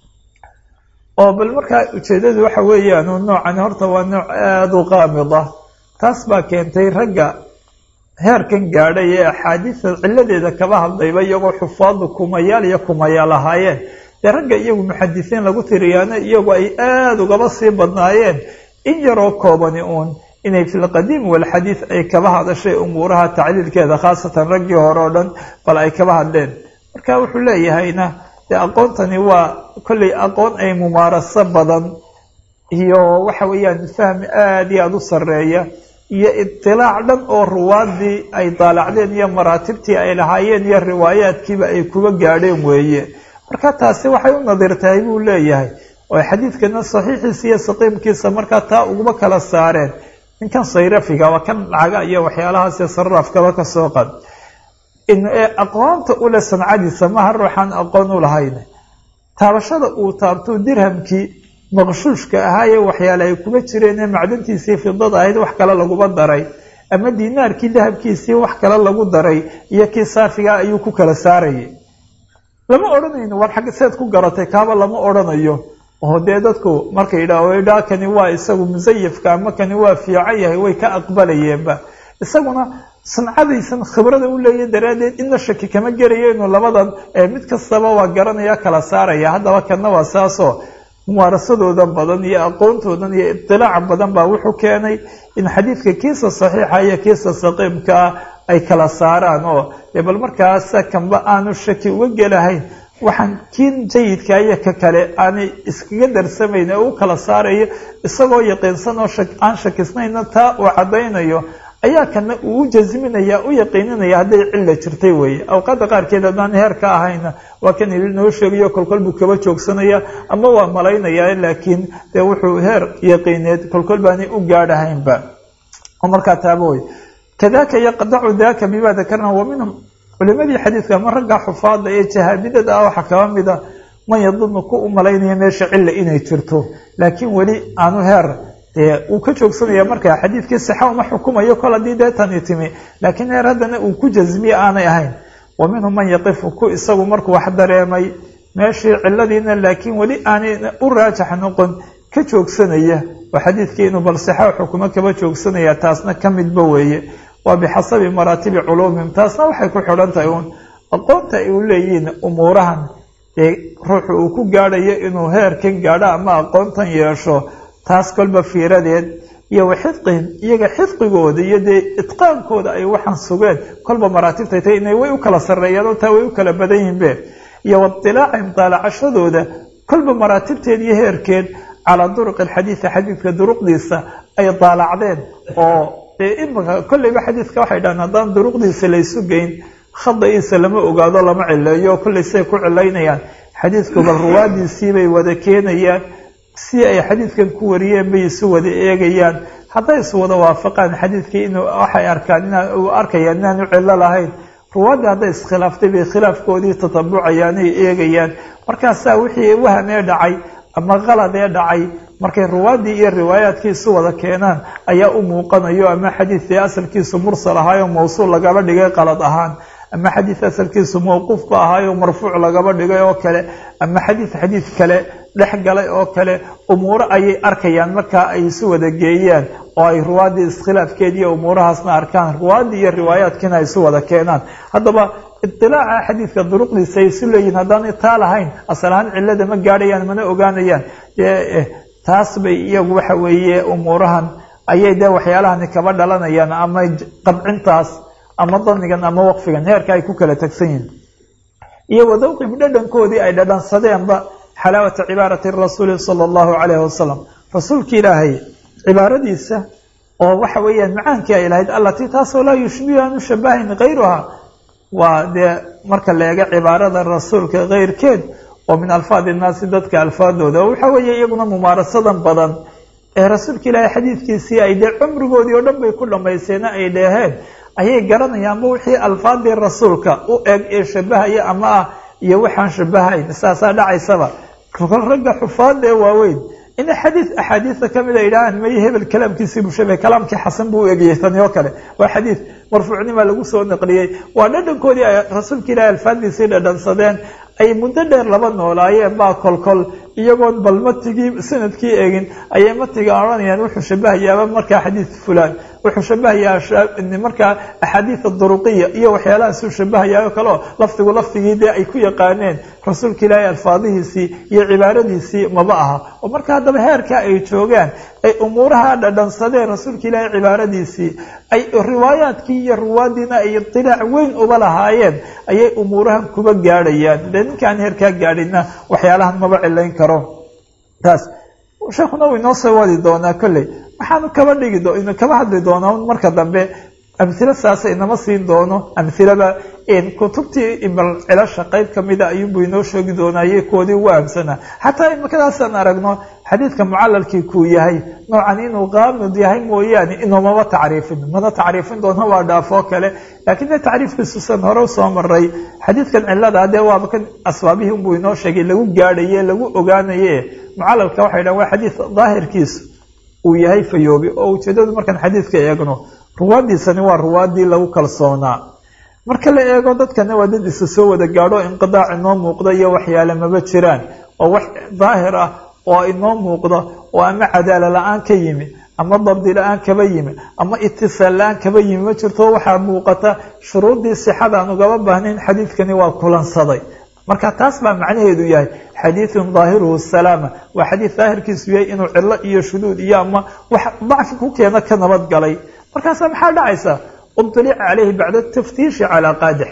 oo bal markaa ujeedadu waxa weeyaan noocan horta waa nooc aada u qaamid ah taas baa keentay ragga heerkan gaadhay ee axaadiista ciladeeda kaba hadlayba iyagoo xufaadu kumayaal iyo kumayaal ahaayeen dee ragga iyagu muxadisiin lagu tiriyaana iyagu ay aada ugaba sii badnaayeen in yaroo koobani uun inay fi lqadiim walxadiid ay kaba hadashay umuuraha tacliilkeeda khaasatan raggii hore oo dhan bal ay kaba hadleen marka wuxuu leeyahayna dee aqoontani waa kollay aqoon ay mumaaraso badan iyo waxa weeyaan fahmi aada iyo aada u sarreeya iyo idilaac dhan oo ruwaadii ay daalacdeen iyo maraatibtii ay lahaayeen iyo riwaayaadkiiba ay kuba gaadheen weeye marka taasi waxay u nadirtahay buu leeyahay oo xadiidkana saxiixiisa iyo saqiimkiisa markaa taa uguma kala saareen ninkan sayrafiga waa kan lacaga iyo waxyaalahaas sarafkaba kasoo qad aqoonta ule sancadiisa maha ruuxaan aqoon u lahayn taabashada uu taabto dirhamkii maqshuushka ahaayee waxyaale ay kuma jireen ee macdantiisii fidada ahayd wax kale laguma daray ama dinaarkii dahabkiisii wax kale lagu daray iyo kii saafiga ayuu ku kala saarayay lama odhanayno war xag seed ku garatay kaaba lama odhanayo oo dee dadku markay idhaa kani waa isagu musayafka ama kani waa fiican yahay way ka aqbalayeenba isaguna sancadaysan khibrada u leeya daraaddeed inna shaki kama gelayo inuu labadan mid kastaba waa garanaya kala saaraya haddaba kana waa saasoo muwaarasadoodan badan iyo aqoontoodan iyo idilaaca badan baa wuxuu keenay in xadiidka kiisa saxiixa iyo kiisa saqiimkaa ay kala saaraan oo dee bal markaasa kanba aanu shaki uga gelahayn waxaan kiin jayidka iyo ka kale aanay iskaga darsamayn ee u kala saarayo isagoo yaqiinsan oo aan shakisnayna taa uu caddaynayo ayaa kana uu u jasminaya u yaqiininaya hadday cilla jirtay weeye awqaadda qaarkeed haddaan heer ka ahayna waa kan ili noo sheegayo kolkol buu kaba joogsanaya ama waa malaynaya laakiin dee wuxuu heer yaqiineed kolkol baanay u gaadhahaynba oo markaa taaba wey kadaka yaqdacu daka bima dakarna wa minhum culimadii xadiidka ama ragga xufaada ee jahaabidada ah waxaa kaba mida man yadunu ku u malaynaya meesha cilla inay jirto laakiin weli aanu heer dee uu ka joogsanaya markaa xadiidkii sixa uma xukumayo kol haddii dee tani timi laakiin heer haddana uu ku jasmiye aanay ahayn wa minhum man yaqifu ku isagu markuu wax dareemay meeshii ciladiina laakiin weli aanay u raajax noqon ka joogsanaya oo xadiidkii inuu bal sixa xukumo kaba joogsanaya taasna ka midba weeye waa bixasabi maraatibi culuumihim taasna waxay ku xidhan tahay uun aqoonta ay u leeyihiin umuurahan dee ruuxu uu ku gaadhayo inuu heerkan gaadho ama aqoontan yeesho taas kolba fiiradeed iyo wa xidqihim iyaga xidqigooda iyo dee itqaankooda ay waxaan sugeen kolba maraatibtay tahay inay way u kala sarreeyaan oo taa way u kala badan yihinbe iyo waidilaacihim daalacashadooda kolba maraatibteed iyo heerkeed calaa duruqi alxadiidi xadiidka duruqdiisa ay daalacdeen oo dee imika kolleyba xadiidka waxay dhahaan haddaan duruqdiisa laysu geyn khada-iisa lama ogaado lama cileeyo kollay siay ku cilaynayaan xadiidku bal ruwaadiisii bay wada keenayaan si ay xadiidkan ku wariyeen bay isu wada eegayaan hadday isu wada waafaqaan xadiidkii inuu waxay arkaan inaa uu arkayaan inaanu cillo lahayn ruwaadda hadday iskhilaaftay bay khilaafkoodii tatabucayaan ay eegayaan markaasaa wixii wahamee dhacay ama qalad ee dhacay markay ruwaaddii iyo riwaayaadkii isu wada keenaan ayaa u muuqanayo ama xadiidkii asalkiisu mursal ahaayo mawsuul lagaba dhigay qalad ahaan ama xadiid asalkiisu mawquufba ahaayo marfuuc lagaba dhigay oo kale ama xadiid xadiid kale dhex galay oo kale umuuro ayay arkayaan markaa ay isu wada geeyaan oo ay ruwaaddii iskhilaafkeediiyo umuurahaasna arkaan ruwaaddii iyo riwaayaadkiina ay isu wada keenaan haddaba idilaaca xadiidka duruqdiisa ay isu leeyihin haddaan taa lahayn asal ahaan cillada ma gaadhayaan mana ogaanayaan taas bay iyagu waxa weeye umuurahan ayay dee waxyaalahani kaba dhalanayaan ama qabcintaas ama danigan ama waqfigan heerka ay ku kala tegsan yihin iyo wadawqib dhadhankoodii ay dhadhansadeenba xalaawata cibaarati rasuuli sala allahu calayhi wasalam rasuulki ilaahay cibaaradiisa oo waxa weeyaan macaankii ay lahayd allatii taasoo laa yushbihu aanu shabahayn kayruha waa dee marka la eego cibaarada rasuulka keyrkeed oo min alfaadi innaasi dadka alfaadooda oo waxa weeye iyaguna mumaarasadan badan ee rasuulka ilaahay xadiidkiisii ay dee cumrigoodii oo dhan bay ku dhamayseena ay dheeheen ayay garanayaanba wixii alfaadii rasuulka u eg ee shabahaya ama ah iyo waxaan shabahayn saasaa dhacaysaba ragga xufaada ee waaweyn in xadiid axaadiista kamid a yidhahaan may hebel kalaamkiisii buu shabay kalaamkii xasan buu u egiyey tani oo kale waa xadiid marfuucnima lagu soo naqliyey waa dhadhankoodii ay rasuulka ilaahay alfaadiisii dhadhansadeen ay muddo dheer laba noolaayeen baa kolkol iyagoon bal matigii sanadkii eegin ayay matiga odhanayaan wuxuu shabahayaaba markaa xadiid fulaan wuxuu shabahayaa markaa axaadiida duruqiya iyo waxyaalahaasuu shabahayaa oo kale oo lafdigu lafdigii dee ay ku yaqaaneen rasuulka ilaahay alfaadihiisii iyo cibaaradiisii maba aha oo marka haddaba heerkaa ay joogaan ay umuuraha dhadhansadeen rasuulka ilaahay cibaaradiisii ay riwaayaadkii iyo ruwaadiina ay idilaac weyn uba lahaayeen ayay umuurahan kuba gaadhayaan de ninkaan heerkaa gaadhina waxyaalahan maba cilayn karo taas sheekuna uu inoo soo wadi doonaa kolley waxaanu kaba dhigi do kaba hadli doonaa marka dambe amhilo saasa inama siin doono amhilada kutubtii bal cilasha qeyb kamida ayuunbuu inoo sheegi doonaa iyo kuwoodii ugu ahamsanaa xataa imakadaasaan aragno xadiidka mucalalkii kuu yahay noocan inuu qaamid yahay mooyaane inuumaba tacriifin mana tacriifin doono waa dhaafoo kale laakiin de tacriifkiisusan hore usoo maray xadiidkan cilada dee waaba kan asbaabihii unbuu inoo sheegay lagu gaadhaye lagu ogaanaye mucalalka waxay dhahan waa xadiid daahirkiisu uu yahay fayoobi oo ujeedadu markaan xadiidka eegno ruwaadiisani waa ruwaadii lagu kalsoonaa marka la eego dadkana waa dad isa soo wada gaadho inqidaac inoo muuqda iyo waxyaale maba jiraan oo wax daahir ah oo inoo muuqda oo ama cadaala la-aan ka yimi ama dabdi la-aan kaba yimi ama itisaal la-aan kaba yimi ma jirto waxaa muuqata shuruudii sixada aan ugaba baahnayn xadiidkani waa kulansaday marka taas baa macnaheedu yahay xadiidun daahiruhu salaama waa xadiid daahirkiisu yahay inuu cilo iyo shuduud iyo ama wax dacfi ku keena ka nabad galay markaasa maxaa dhacaysa ubtilica caleyhi bacda taftiishi calaa qaadix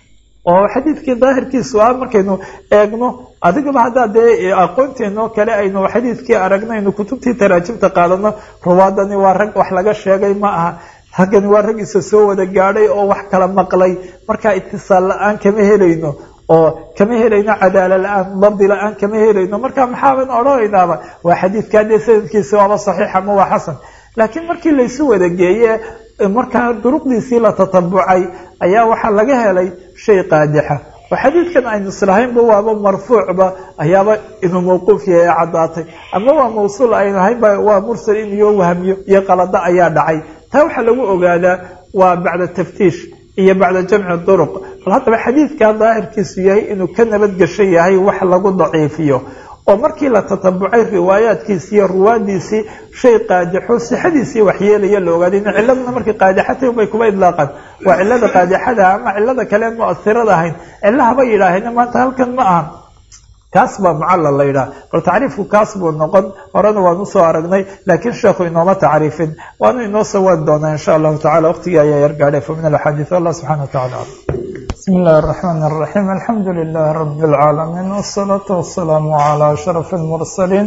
oo xadiidkii daahirkiisu ah markaynu eegno adigaba haddaa dee aqoonteenoo kale aynu xadiidkii aragnaynu kutubtii taraajimta qaadano ruwaadani waa rag wax laga sheegay ma aha haggani waa rag isa soo wada gaadhay oo wax kala maqlay markaa itisaal la-aan kama helayno oo kama helayno cadaala la-aan dabdi la-aan kama helayno marka maxaaban odhanaynaaba waa xadiidkaa dee sanadkiisi waaba saxiix ama waa xasan laakiin markii laysu wada geeye markaa duruqdiisii la tatabucay ayaa waxaa laga helay shay qaadixa oo xadiidkan aynu islahaynba waaba marfuucba ayaaba inuu mawquuf yahay ee caddaatay ama waa mawsuul aynu haynba waa mursal in iyo wahmiyo iyo qalada ayaa dhacay taa waxaa lagu ogaadaa waa bacda taftiish iyo bacda jamci duruq bal haddaba xadiidkaa daahirkiisu yahay inuu ka nabadgesho yahay wax lagu daciifiyo oo markii la tatabucay riwaayaadkiisi iyo ruwaadiisii shay qaadixo sixadiisii waxyeelaya la ogaaday in ciladuna markay qaadixatay unbay kuba idlaaqaan waa cilada qaadixada ama cilada kale muasirada ahayn cilahaba yidhaaheen maanta halkan ma aha kaas baa mucallal la yidhaha bal tacriifku kaas buu noqon horena waan usoo aragnay laakiin sheekhu inooma tacriifin waanu inoo soo waadi doonaa insha allahu tacala waqtigii ayaa yar gaadhay fa min alxadiid allah subxana wa tacala بسم الله الرحمن الرحيم الحمد لله رب العالمين والصلاة والسلام على أشرف المرسلين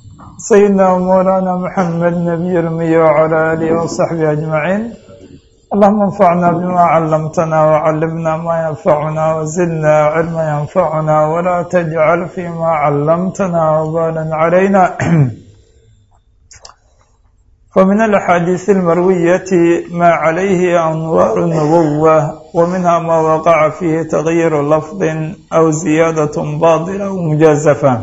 سيدنا ومولانا محمد نبي المي وعلى آله وصحبه أجمعين اللهم انفعنا بما علمتنا وعلمنا ما ينفعنا وزدنا علما ينفعنا ولا تجعل فيما علمتنا وبالا علينا ومن الأحاديث المروية ما عليه أنوار النبوة ومنها ما وقع فيه تغيير لفظ أو زيادة باطلة أو مجازفة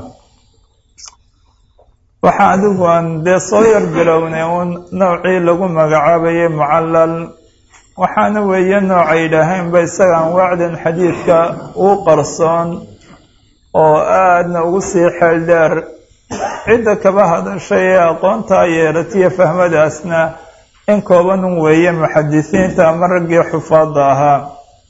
waxaa adigu aan dee soo yar bilownay uun noocii lagu magacaabayay mucallal waxaana weeye noocay yidhaaheenba isaga anwaacdan xadiidka uu qarsoon oo aadna ugu sii xeel dheer cidda kaba hadashay ee aqoontaa yeelatiyo fahmadaasna in koobanun weeye muxadisiinta ama raggii xufaadda ahaa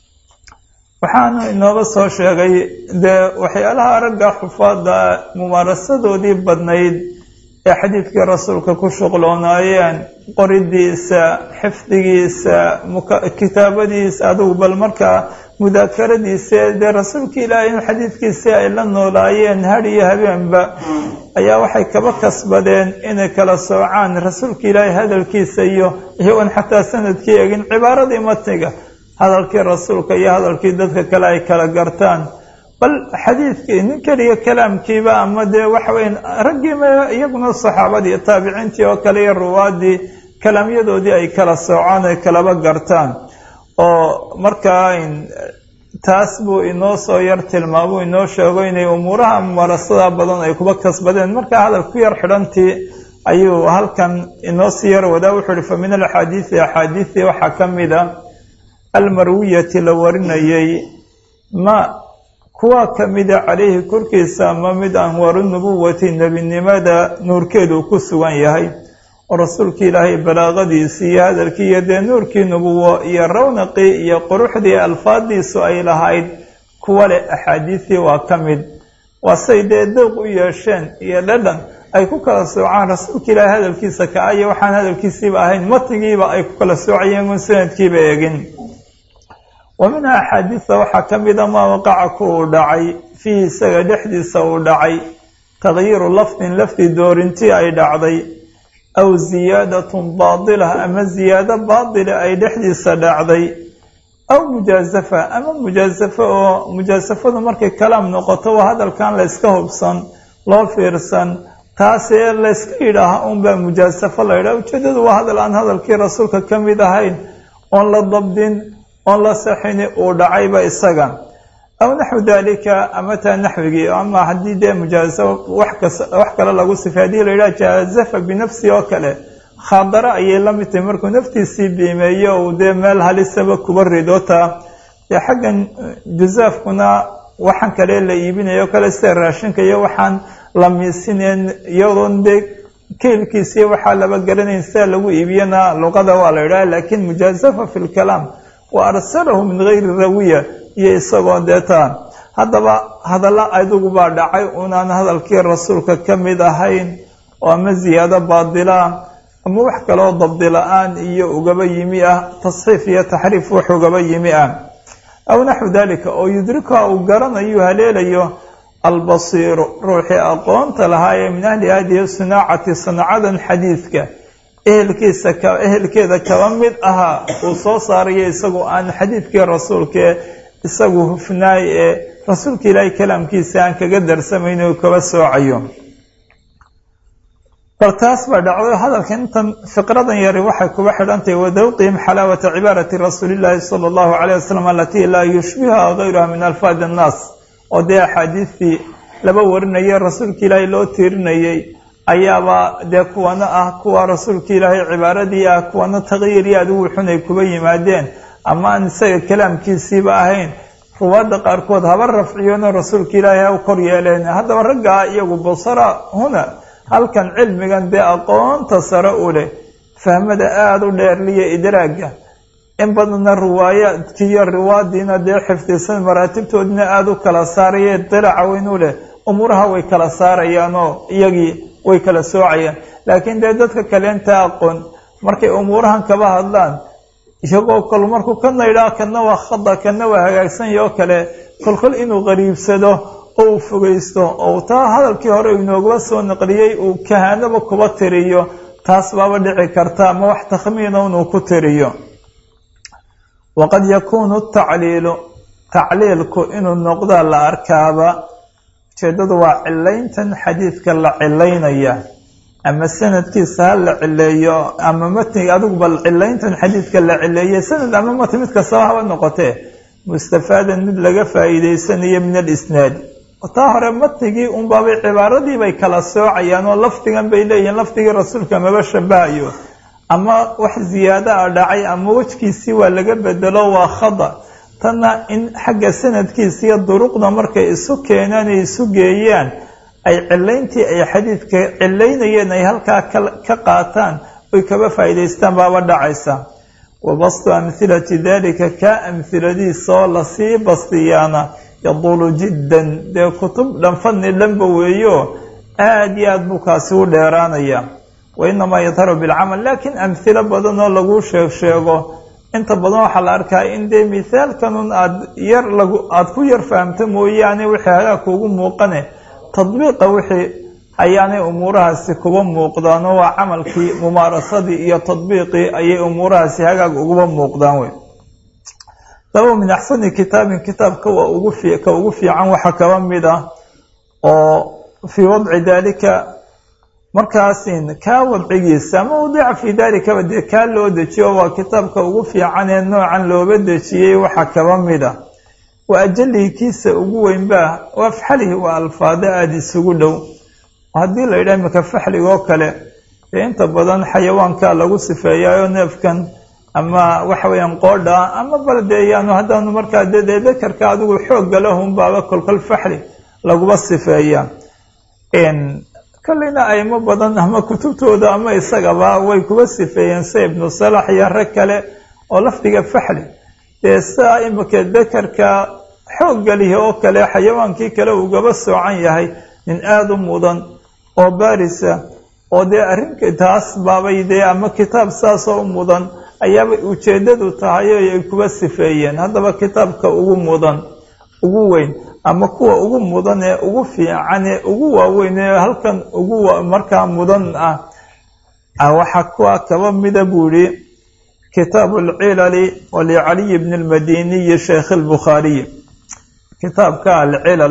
waxaanu inooga soo sheegay dee waxyaalaha ragga xufaadda mumaarasadoodii badnayd ee xadiidkii rasuulka ku shuqloonaayeen qoridiisa xifdigiisa kitaabadiisa adugu bal markaa mudaakaradiisa dee rasuulka ilaahay in xadiidkiisii ay la noolaayeen had iyo habeenba ayaa waxay kaba kasbadeen inay kala soocaan rasuulka ilaahay hadalkiisa iyo iyagoon xataa sanadkii egin cibaaradii matniga hadalkii rasuulka iyo hadalkii dadka kale ay kala gartaan bal xadiidkii nin keliya kalaamkiiba ama dee waxaweyn raggiima iyaguna saxaabadii taabiciintii oo kale iyo ruwaadii kalaamyadoodii ay kala soocaan ay kalaba gartaan oo markaa taas buu inoo soo yar tilmaamuu inoo sheego inay umuuraha mumarasada badan ay kuba kasbadeen markaa hadal ku yar xidhantii ayuu halkan inoo sii yar wadaa wuxuu uhi fa min alaxaadiisi axaadiisii waxaa ka mid a almarwiyati la warinayay ma kuwaa ka mida calayhi korkiisa ama mid anwaaru nubuwati nebinimada nuurkeedu ku sugan yahay oo rasuulka ilaahay balaaqadiisii iyo hadalkii iyo dee nuurkii nubuwo iyo rawnaqii iyo quruxdii alfaadiisu ay lahayd kuwa leh axaadiisii waa ka mid waa say dee dooq u yeesheen iyo dhadhan ay ku kala soocaan rasuulka ilaahay hadalkiisa ka iyo waxaan hadalkiisiiba ahayn matigiiba ay ku kala soocayeen un sanadkiiba egin wa minha axaadiista waxaa ka mida maa waqaca ku uu dhacay fiihi isaga dhexdiisa uu dhacay tagyiiru lafdin lafdi doorintii ay dhacday aw ziyaadatun baadila ama ziyaado baadila ay dhexdiisa dhacday aw mujaasafa ama mujaasafo oo mujaasafadu markay kalaam noqoto waa hadalkan la yska hubsan loo fiirsan taasee layska yidhaaha unbaa mujaasafo la yidhaha ujeedadu waa hadal aan hadalkii rasuulka ka mid ahayn oon la dabdin oon la saxini uu dhacayba isaga aw naxwu dalika ama taa naxwigii ama haddii dee mujaasafo wax kale lagu sifay hadii la yidhaha jaazafa binafsi oo kale khaadaro ayay la mid tahay markuu naftiisii biimeeyo uu dee meel halisaba kuba ridotaa dee xaggan juzaafkuna waxaan kale la iibinayo kale sida raashinka iyo waxaan la miisineen iyadoon dee keylkiisiiy waxaa laba garanayn sida lagu iibiyana luqada waa la yidhaha lakin mujaazafa fi lkalaam wa arsalahu min gayri rawiya iyo isagoo deetaa haddaba hadalla adigu baa dhacay unaan hadalkii rasuulka ka mid ahayn oo ama ziyaado baadila ama wax kaloo dabdi la-aan iyo ugaba yimi ah tasxiif iyo taxriif wax ugaba yimi ah aw naxwu dalika oo yudrikuha uu garanayo haleelayo albasiiru ruuxii aqoonta lahaa ee min ahli hadihi sinaacati sanacadan xadiidka ehelkiisa ehelkeeda kaba mid ahaa uu soo saarayo isagu aan xadiidkii rasuulkae isagu hufnaay ee rasuulka ilaahay kalaamkiisa aan kaga darsamayn uu kaba soocayo bal taas baa dhacday hadalka intan fiqradan yari waxay kuba xidhantahay wadawqihim xalaawata cibaarati rasuulillaahi sala allahu calayh wasalam alatii laa yushbihuha gayruha min alfaadi annaas oo dee axaadiistii laba warinayay rasuulka ilaahay loo tiirinayay ayaaba dee kuwana ah kuwa rasuulka ilaahay cibaaradii ah kuwana taqyiir iyo adigu xunay kuba yimaadeen ama aan isaga kalaamkiisiiba ahayn ruwaadda qaarkood haba rafciyona rasuulka ilaahay ha u kor yeeleen haddaba raggaa iyagu basara huna halkan cilmigan dee aqoonta sare u leh fahmada aada u dheerliya idraagga in badanna riwaayaadkiiyo riwaadiina dee xifdisan maraatibtoodina aada u kala saaraya dilaaca weyn u leh umuuraha way kala saarayaanoo iyagii way kala soocayaan laakiin dee dadka kaleenta aqoon markay umuurahan kaba hadlaan iyagoo kol markuu kana idhaa kana waa khada kana waa hagaagsanyo oo kale kolkol inuu qariibsado oo uu fogeysto oo taa hadalkii hore inoogaba soo naqliyey uu kahaanaba kuba tiriyo taas baaba dhici karta ama wax takhmiina inuu ku tiriyo waqad yakuunu tacliilu tacliilku inuu noqdaa la arkaaba ujeeddadu waa cilayntan xadiidka la cilaynaya ama sanadkiisa ha la cileeyo ama matniga adigu bal cilayntan xadiidka la cileeyey sanad ama matn mid kastaba haba noqotee mustafaadan mid laga faa'iideysanayo min alisnaadi taa hore matnigii unbaabay cibaaradii bay kala soocayaan oo lafdigan bay leeyihiin lafdigii rasuulka maba shabahayo ama wax ziyaado a dhacay ama wejkiisii waa laga bedelo waa khada tanna in xagga sanadkiisa iyo duruqda markay isu keenaan ay isu geeyaan ay cilayntii ay xadiidka cilaynayeen ay halkaa ka qaataan oy kaba faa'iidaystaan baaba dhacaysa wa bastu amhilati dalika kaa amhiladiisa oo lasii bastiyaana yaduulu jiddan dee kutub dhan fadni dhanba weeyo aada iyo aad buu kaasi u dheeraanaya wa inamaa yadharu bilcamal laakiin amhilo badan oo lagu sheeg sheego inta badan waxaa la arkaa in dee mithaalkanun aad yar lagu aada ku yar fahamto mooyaane wixii hagaa kuugu muuqane tadbiiqa wixii ayaanay umuurahaasi kuba muuqdaan oo waa camalkii mumaarasadii iyo tadbiiqii ayay umuurahaasi hagaag uguba muuqdaan wey daba min axsani kitaabin kitaabka waa ugu fi ka ugu fiican waxa kaba mid ah oo fii wadci daalika markaasin kaa wadcigiisa ama wadica fii daalikaba dee kaa loo dejiyo waa kitaabka ugu fiican ee noocan looba dejiyey waxa kaba mid ah wa ajalihi kiisa ugu weynbaa waa faxlihi waa alfaado aada isugu dhow haddii la yidhaha imika faxliga oo kale dee inta badan xayawaanka lagu sifeeyaayo neefkan ama waxa weeyaan qoodha ama bal dee yaanu haddaanu markaa de dee dakarka adigu xoogga lahun baaba kolkol faxli laguba sifeeyaa kolleyna aymo badan ama kutubtooda ama isagaba way kuba sifeeyeen sida ibnu salax iyo rag kale oo lafdiga faxli dee sidaa imika dakarka xoogga lihi oo kale xayawaankii kale ugaba soocan yahay nin aada u mudan oo baarisa oo dee arrinka taas baabay dee ama kitaab saasoo u mudan ayaabay ujeeddadu tahay oo ay kuba sifeeyeen haddaba kitaabka ugu mudan ugu weyn ama kuwa ugu mudan ee ugu fiican ee ugu waaweyn ee halkan ugu markaa mudan ah waxaa kuwa kaba mida buu yihi kitaabu alcilali walicaliyi bni lmadiniyi sheekh lbukhaariyi kitaabka alcilal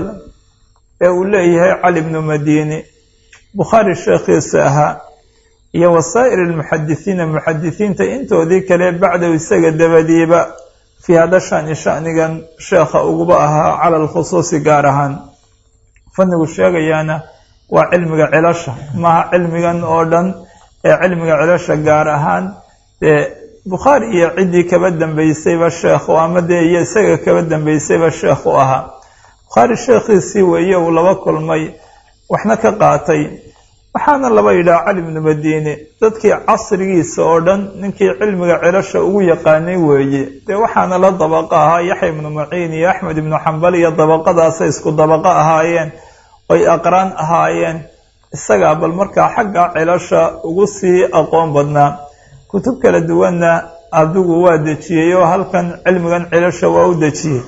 ee uu leeyahay cali bnu madini bukhaari sheekhiisa ahaa iyo wasaa'ir almuxadisiina muxadisiinta intoodii kale bacdahu isaga dabadiiba fii hada shani shanigan sheekha uguba ahaa cala alkhusuusi gaar ahaan fannigu sheegayaana waa cilmiga cilasha maaha cilmigan oo dhan ee cilmiga cilasha gaar ahaan dee bukhaari iyo ciddii kaba dambeysayba sheekh ama dee iyo isaga kaba dambeysayba sheekh u ahaa bukhaari sheekhiisii weeye uu laba kulmay waxna ka qaatay waxaana laba yidhaha cali bnu madiine dadkii casrigiisa oo dhan ninkii cilmiga cilasha ugu yaqaanay weeye dee waxaana la dabaqa ahaa yaxya ibnu maciin iyo axmed ibnu xambal iyo dabaqadaasay isku dabaqo ahaayeen oy aqraan ahaayeen isagaa bal markaa xagga cilasha ugu sii aqoon badnaa kutub kala duwanna adigu waa dejiyey oo halkan cilmigan cilasha waa u dejiyey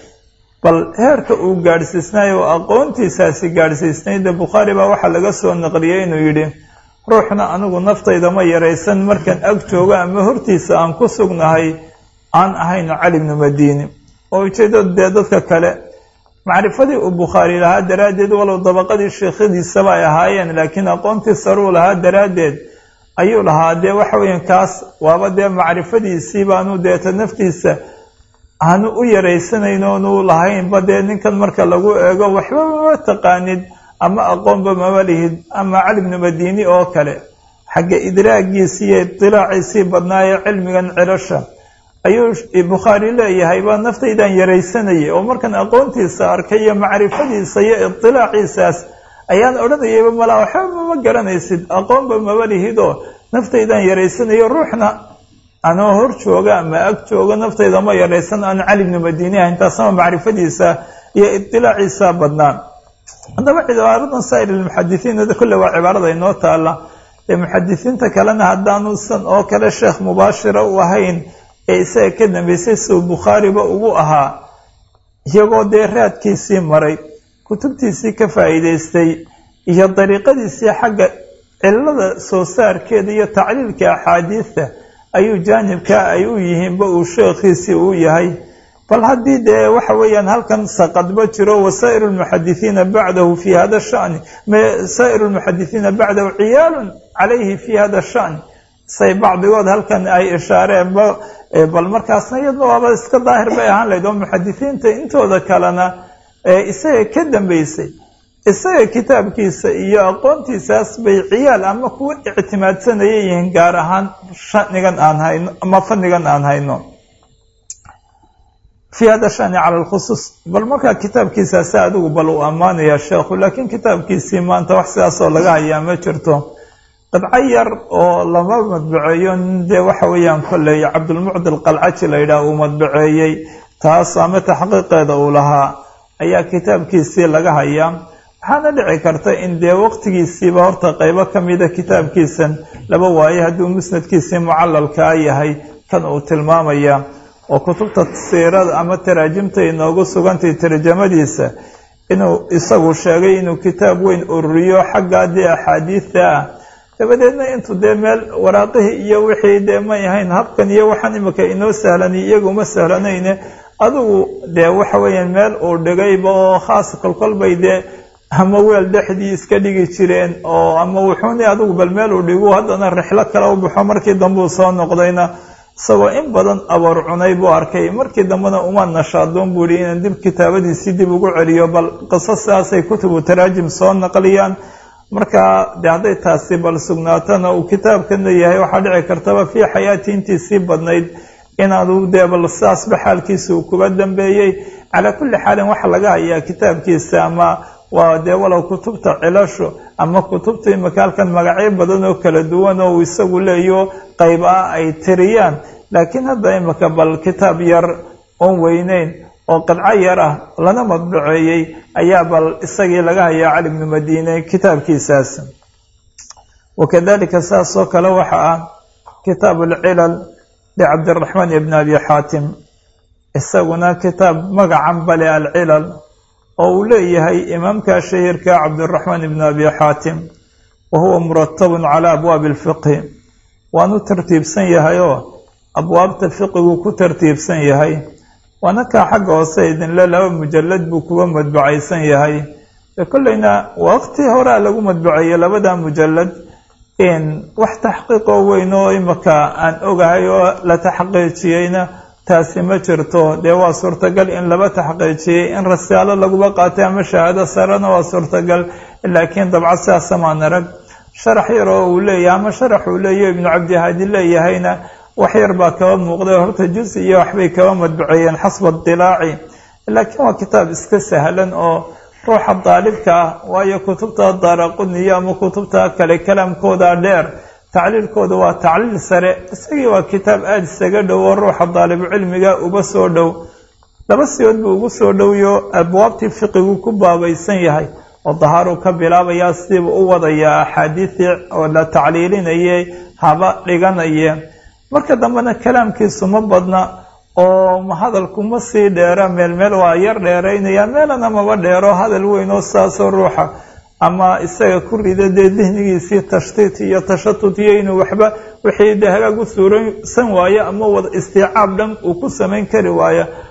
bal heerka uu gaadhsiisnay oo aqoontiisaasi gaadhsiisnayde bukhaari baa waxaa laga soo naqliyey inuu yidhi ruuxna anigu naftayda ma yaraysan markaan ag joogo ama hortiisa aan ku sugnahay aan ahayn cali bnu madiini oo ujeeddadu dee dadka kale macrifadii uu bukhaari lahaa daraaddeed walow dabaqadii sheekhadiisaba ay ahaayeen laakiin aqoontii saruu lahaa daraaddeed ayuu lahaa dee waxa weeyaan kaas waaba dee macrifadiisii baanu deeta naftiisa aanu u yaraysanayn oonu lahaynba dee ninkan marka lagu eego waxba mama taqaanid ama aqoonba mama lihid ama cali bnu madiini oo kale xagga idraagiisii iyo idilaaciisii badnaayee cilmigan cilasha ayuu bukhaari leeyahay baa naftaydaan yaraysanayay oo markan aqoontiisa arkay iyo macrifadiisa iyo idilaaciisaas ayaan odhanayayba malaa waxba mama garanaysid aqoonba mama lihidoo naftaydaan yaraysanayo ruuxna anoo hor jooga ama ag jooga naftayda ma yaraysan aan cali bnu madiini ahayn taasama macrifadiisa iyo idilaaciisa badnaan haddaba cibaaradan saa'ir almuxadisiin kolle waa cibaarada inoo taala ee muxadisiinta kalena haddaanusan oo kale sheekh mubaashira u ahayn ee isaga ka dambeysay siduu bukhaariba ugu ahaa iyagoo dee raadkiisii maray kutubtiisii ka faa'iidaystay iyo dariiqadiisii xagga cilada soo saarkeeda iyo tacliilka axaadiista ayuu jaanibka ay u yihiinba uu sheekhiisii uu yahay bal haddii dee waxa weeyaan halkan saqadba jiro wasaa'iru lmuxadisiina bacdahu fi hada shani saa'iru lmuxadisiina bacdahu ciyaalun calayhi fi hada shani say bacdigood halkan ay ishaareen bal markaasna iyadna waaba iska daahir bay ahaan lahayd oo muxadisiinta intooda kalena isaga ka dambeysay isaga kitaabkiisa iyo aqoontiisaas bay ciyaal ama kuwa ictimaadsanaya yihiin gaar ahaan shanigan aan hayno ama fanigan aan hayno fi hada shani cala lkhusuus bal markaa kitaabkiisaasi adigu bal uu ammaanaya sheekhu laakiin kitaabkiisii maanta wax sidaasoo laga hayaa ma jirto qidco yar oo lama madbaceeyo dee waxa weeyaan kolley cabdulmucdi alqalcaji la yidhaah uu madbaceeyey taas ama taxqiiqeeda uu lahaa ayaa kitaabkiisii laga hayaa waxaana dhici karta in dee waqtigiisiiba horta qeybo ka mida kitaabkiisan laba waaye hadduu musnadkiisii mucalalkaa yahay kan uu tilmaamaya oo kutubta siirada ama taraajimta inoogu sugantay tarjamadiisa inuu isagu sheegay inuu kitaab weyn ururiyo xaggaa dee axaadiida ah dabadeedna intuu dee meel waraaqihii iyo wixii dee may ahayn habkan iyo waxaan imika inoo sahlanay iyaguma sahlanayne adigu dee waxa weeyaan meel uu dhigayba oo khaas kolkolbay dee ama weel dhexdii iska dhigi jireen oo ama wuxuuni adigu bal meel uu dhigu haddana rixlo kale u baxo markii dambe uu soo noqdayna isagoo in badan aboor cunay buu arkay markii dambena uma nashaadoon buu yihi inaan dib kitaabadiisii dib ugu celiyo bal qiso sidaasay kutubu taraajim soo naqliyaan marka de hadday taasi bal sugnaatana uu kitaabkana yahay waxaa dhici kartaba fii xayaati intiisii badnayd inaanu dee bal sidaasba xaalkiisa uu kuba dambeeyey calaa kulli xaalin waxa laga hayaa kitaabkiisa ama waa dee walow kutubta cilasho ama kutubta imika halkan magacyo badan oo kala duwan oo uu isagu leeyo qayb ah ay tiriyaan laakiin hadda imika bal kitaab yar oon weyneyn oo qidco yar ah lana madbaceeyey ayaa bal isagii laga hayaa cali bnu madiine kitaabkiisaas wakadalika saas oo kale waxa ah kitaab alcilal licabdiraxmaan ibn abi xaatim isaguna kitaab magacan bale alcilal oo uu leeyahay imaamka shahirka cabdiraxmaan ibn abi xaatim wa huwa muratabun calaa abwaabi alfiqhi waanu tartiibsan yahay oo abwaabta fiqigu ku tartiibsan yahay waana kaa xagga hoose idinle laba mujalad buu kuwa madbacaysan yahay kolleyna waqti horea lagu madbaceeyey labada mujalad wax taxqiiqoo weyn oo imika aan ogahay oo la taxqiijiyeyna taasi ma jirto dee waa suurtagal in laba taxqiijiyey in rasaalo laguba qaatay ama shahaado sarena waa suurtagal laakiin dabca sidaasa maan arag sharax yar oo uu leeyahay ama sharax uu leeyahy ibnu cabdihaadi leeyahayna wax yar baa kaba muuqday horta juz iyo waxbay kaba madbaceeyeen xasba dilaaci laakiin waa kitaab iska sahlan oo ruuxa daalibka ah waayo kutubta daaraquniyo ama kutubta kale kalaamkooda dheer tacliilkooda waa tacliil sare isagii waa kitaab aada isaga dhow oo ruuxa daalibucilmiga uba soo dhow laba siyood buu ugu soo dhowyo abwaabtii fiqigu ku baabaysan yahay oo dahaaruu ka bilaabayaa sidiiba u wadayaa axaadiisii oo la tacliilinayay haba dhiganaye marka dambena kalaamkiisu ma badna oo hadalku ma sii dheera meel meel waa yar dheeraynaya meelana maba dheero hadal weyn oo saasoo ruuxa ama isaga ku rida dee dihnigiisii tashtiit iyo tashatut iyo inuu waxba wixii de hagaag u suuraysan waayo ama wada istiicaab dhan uu ku samayn kari waayo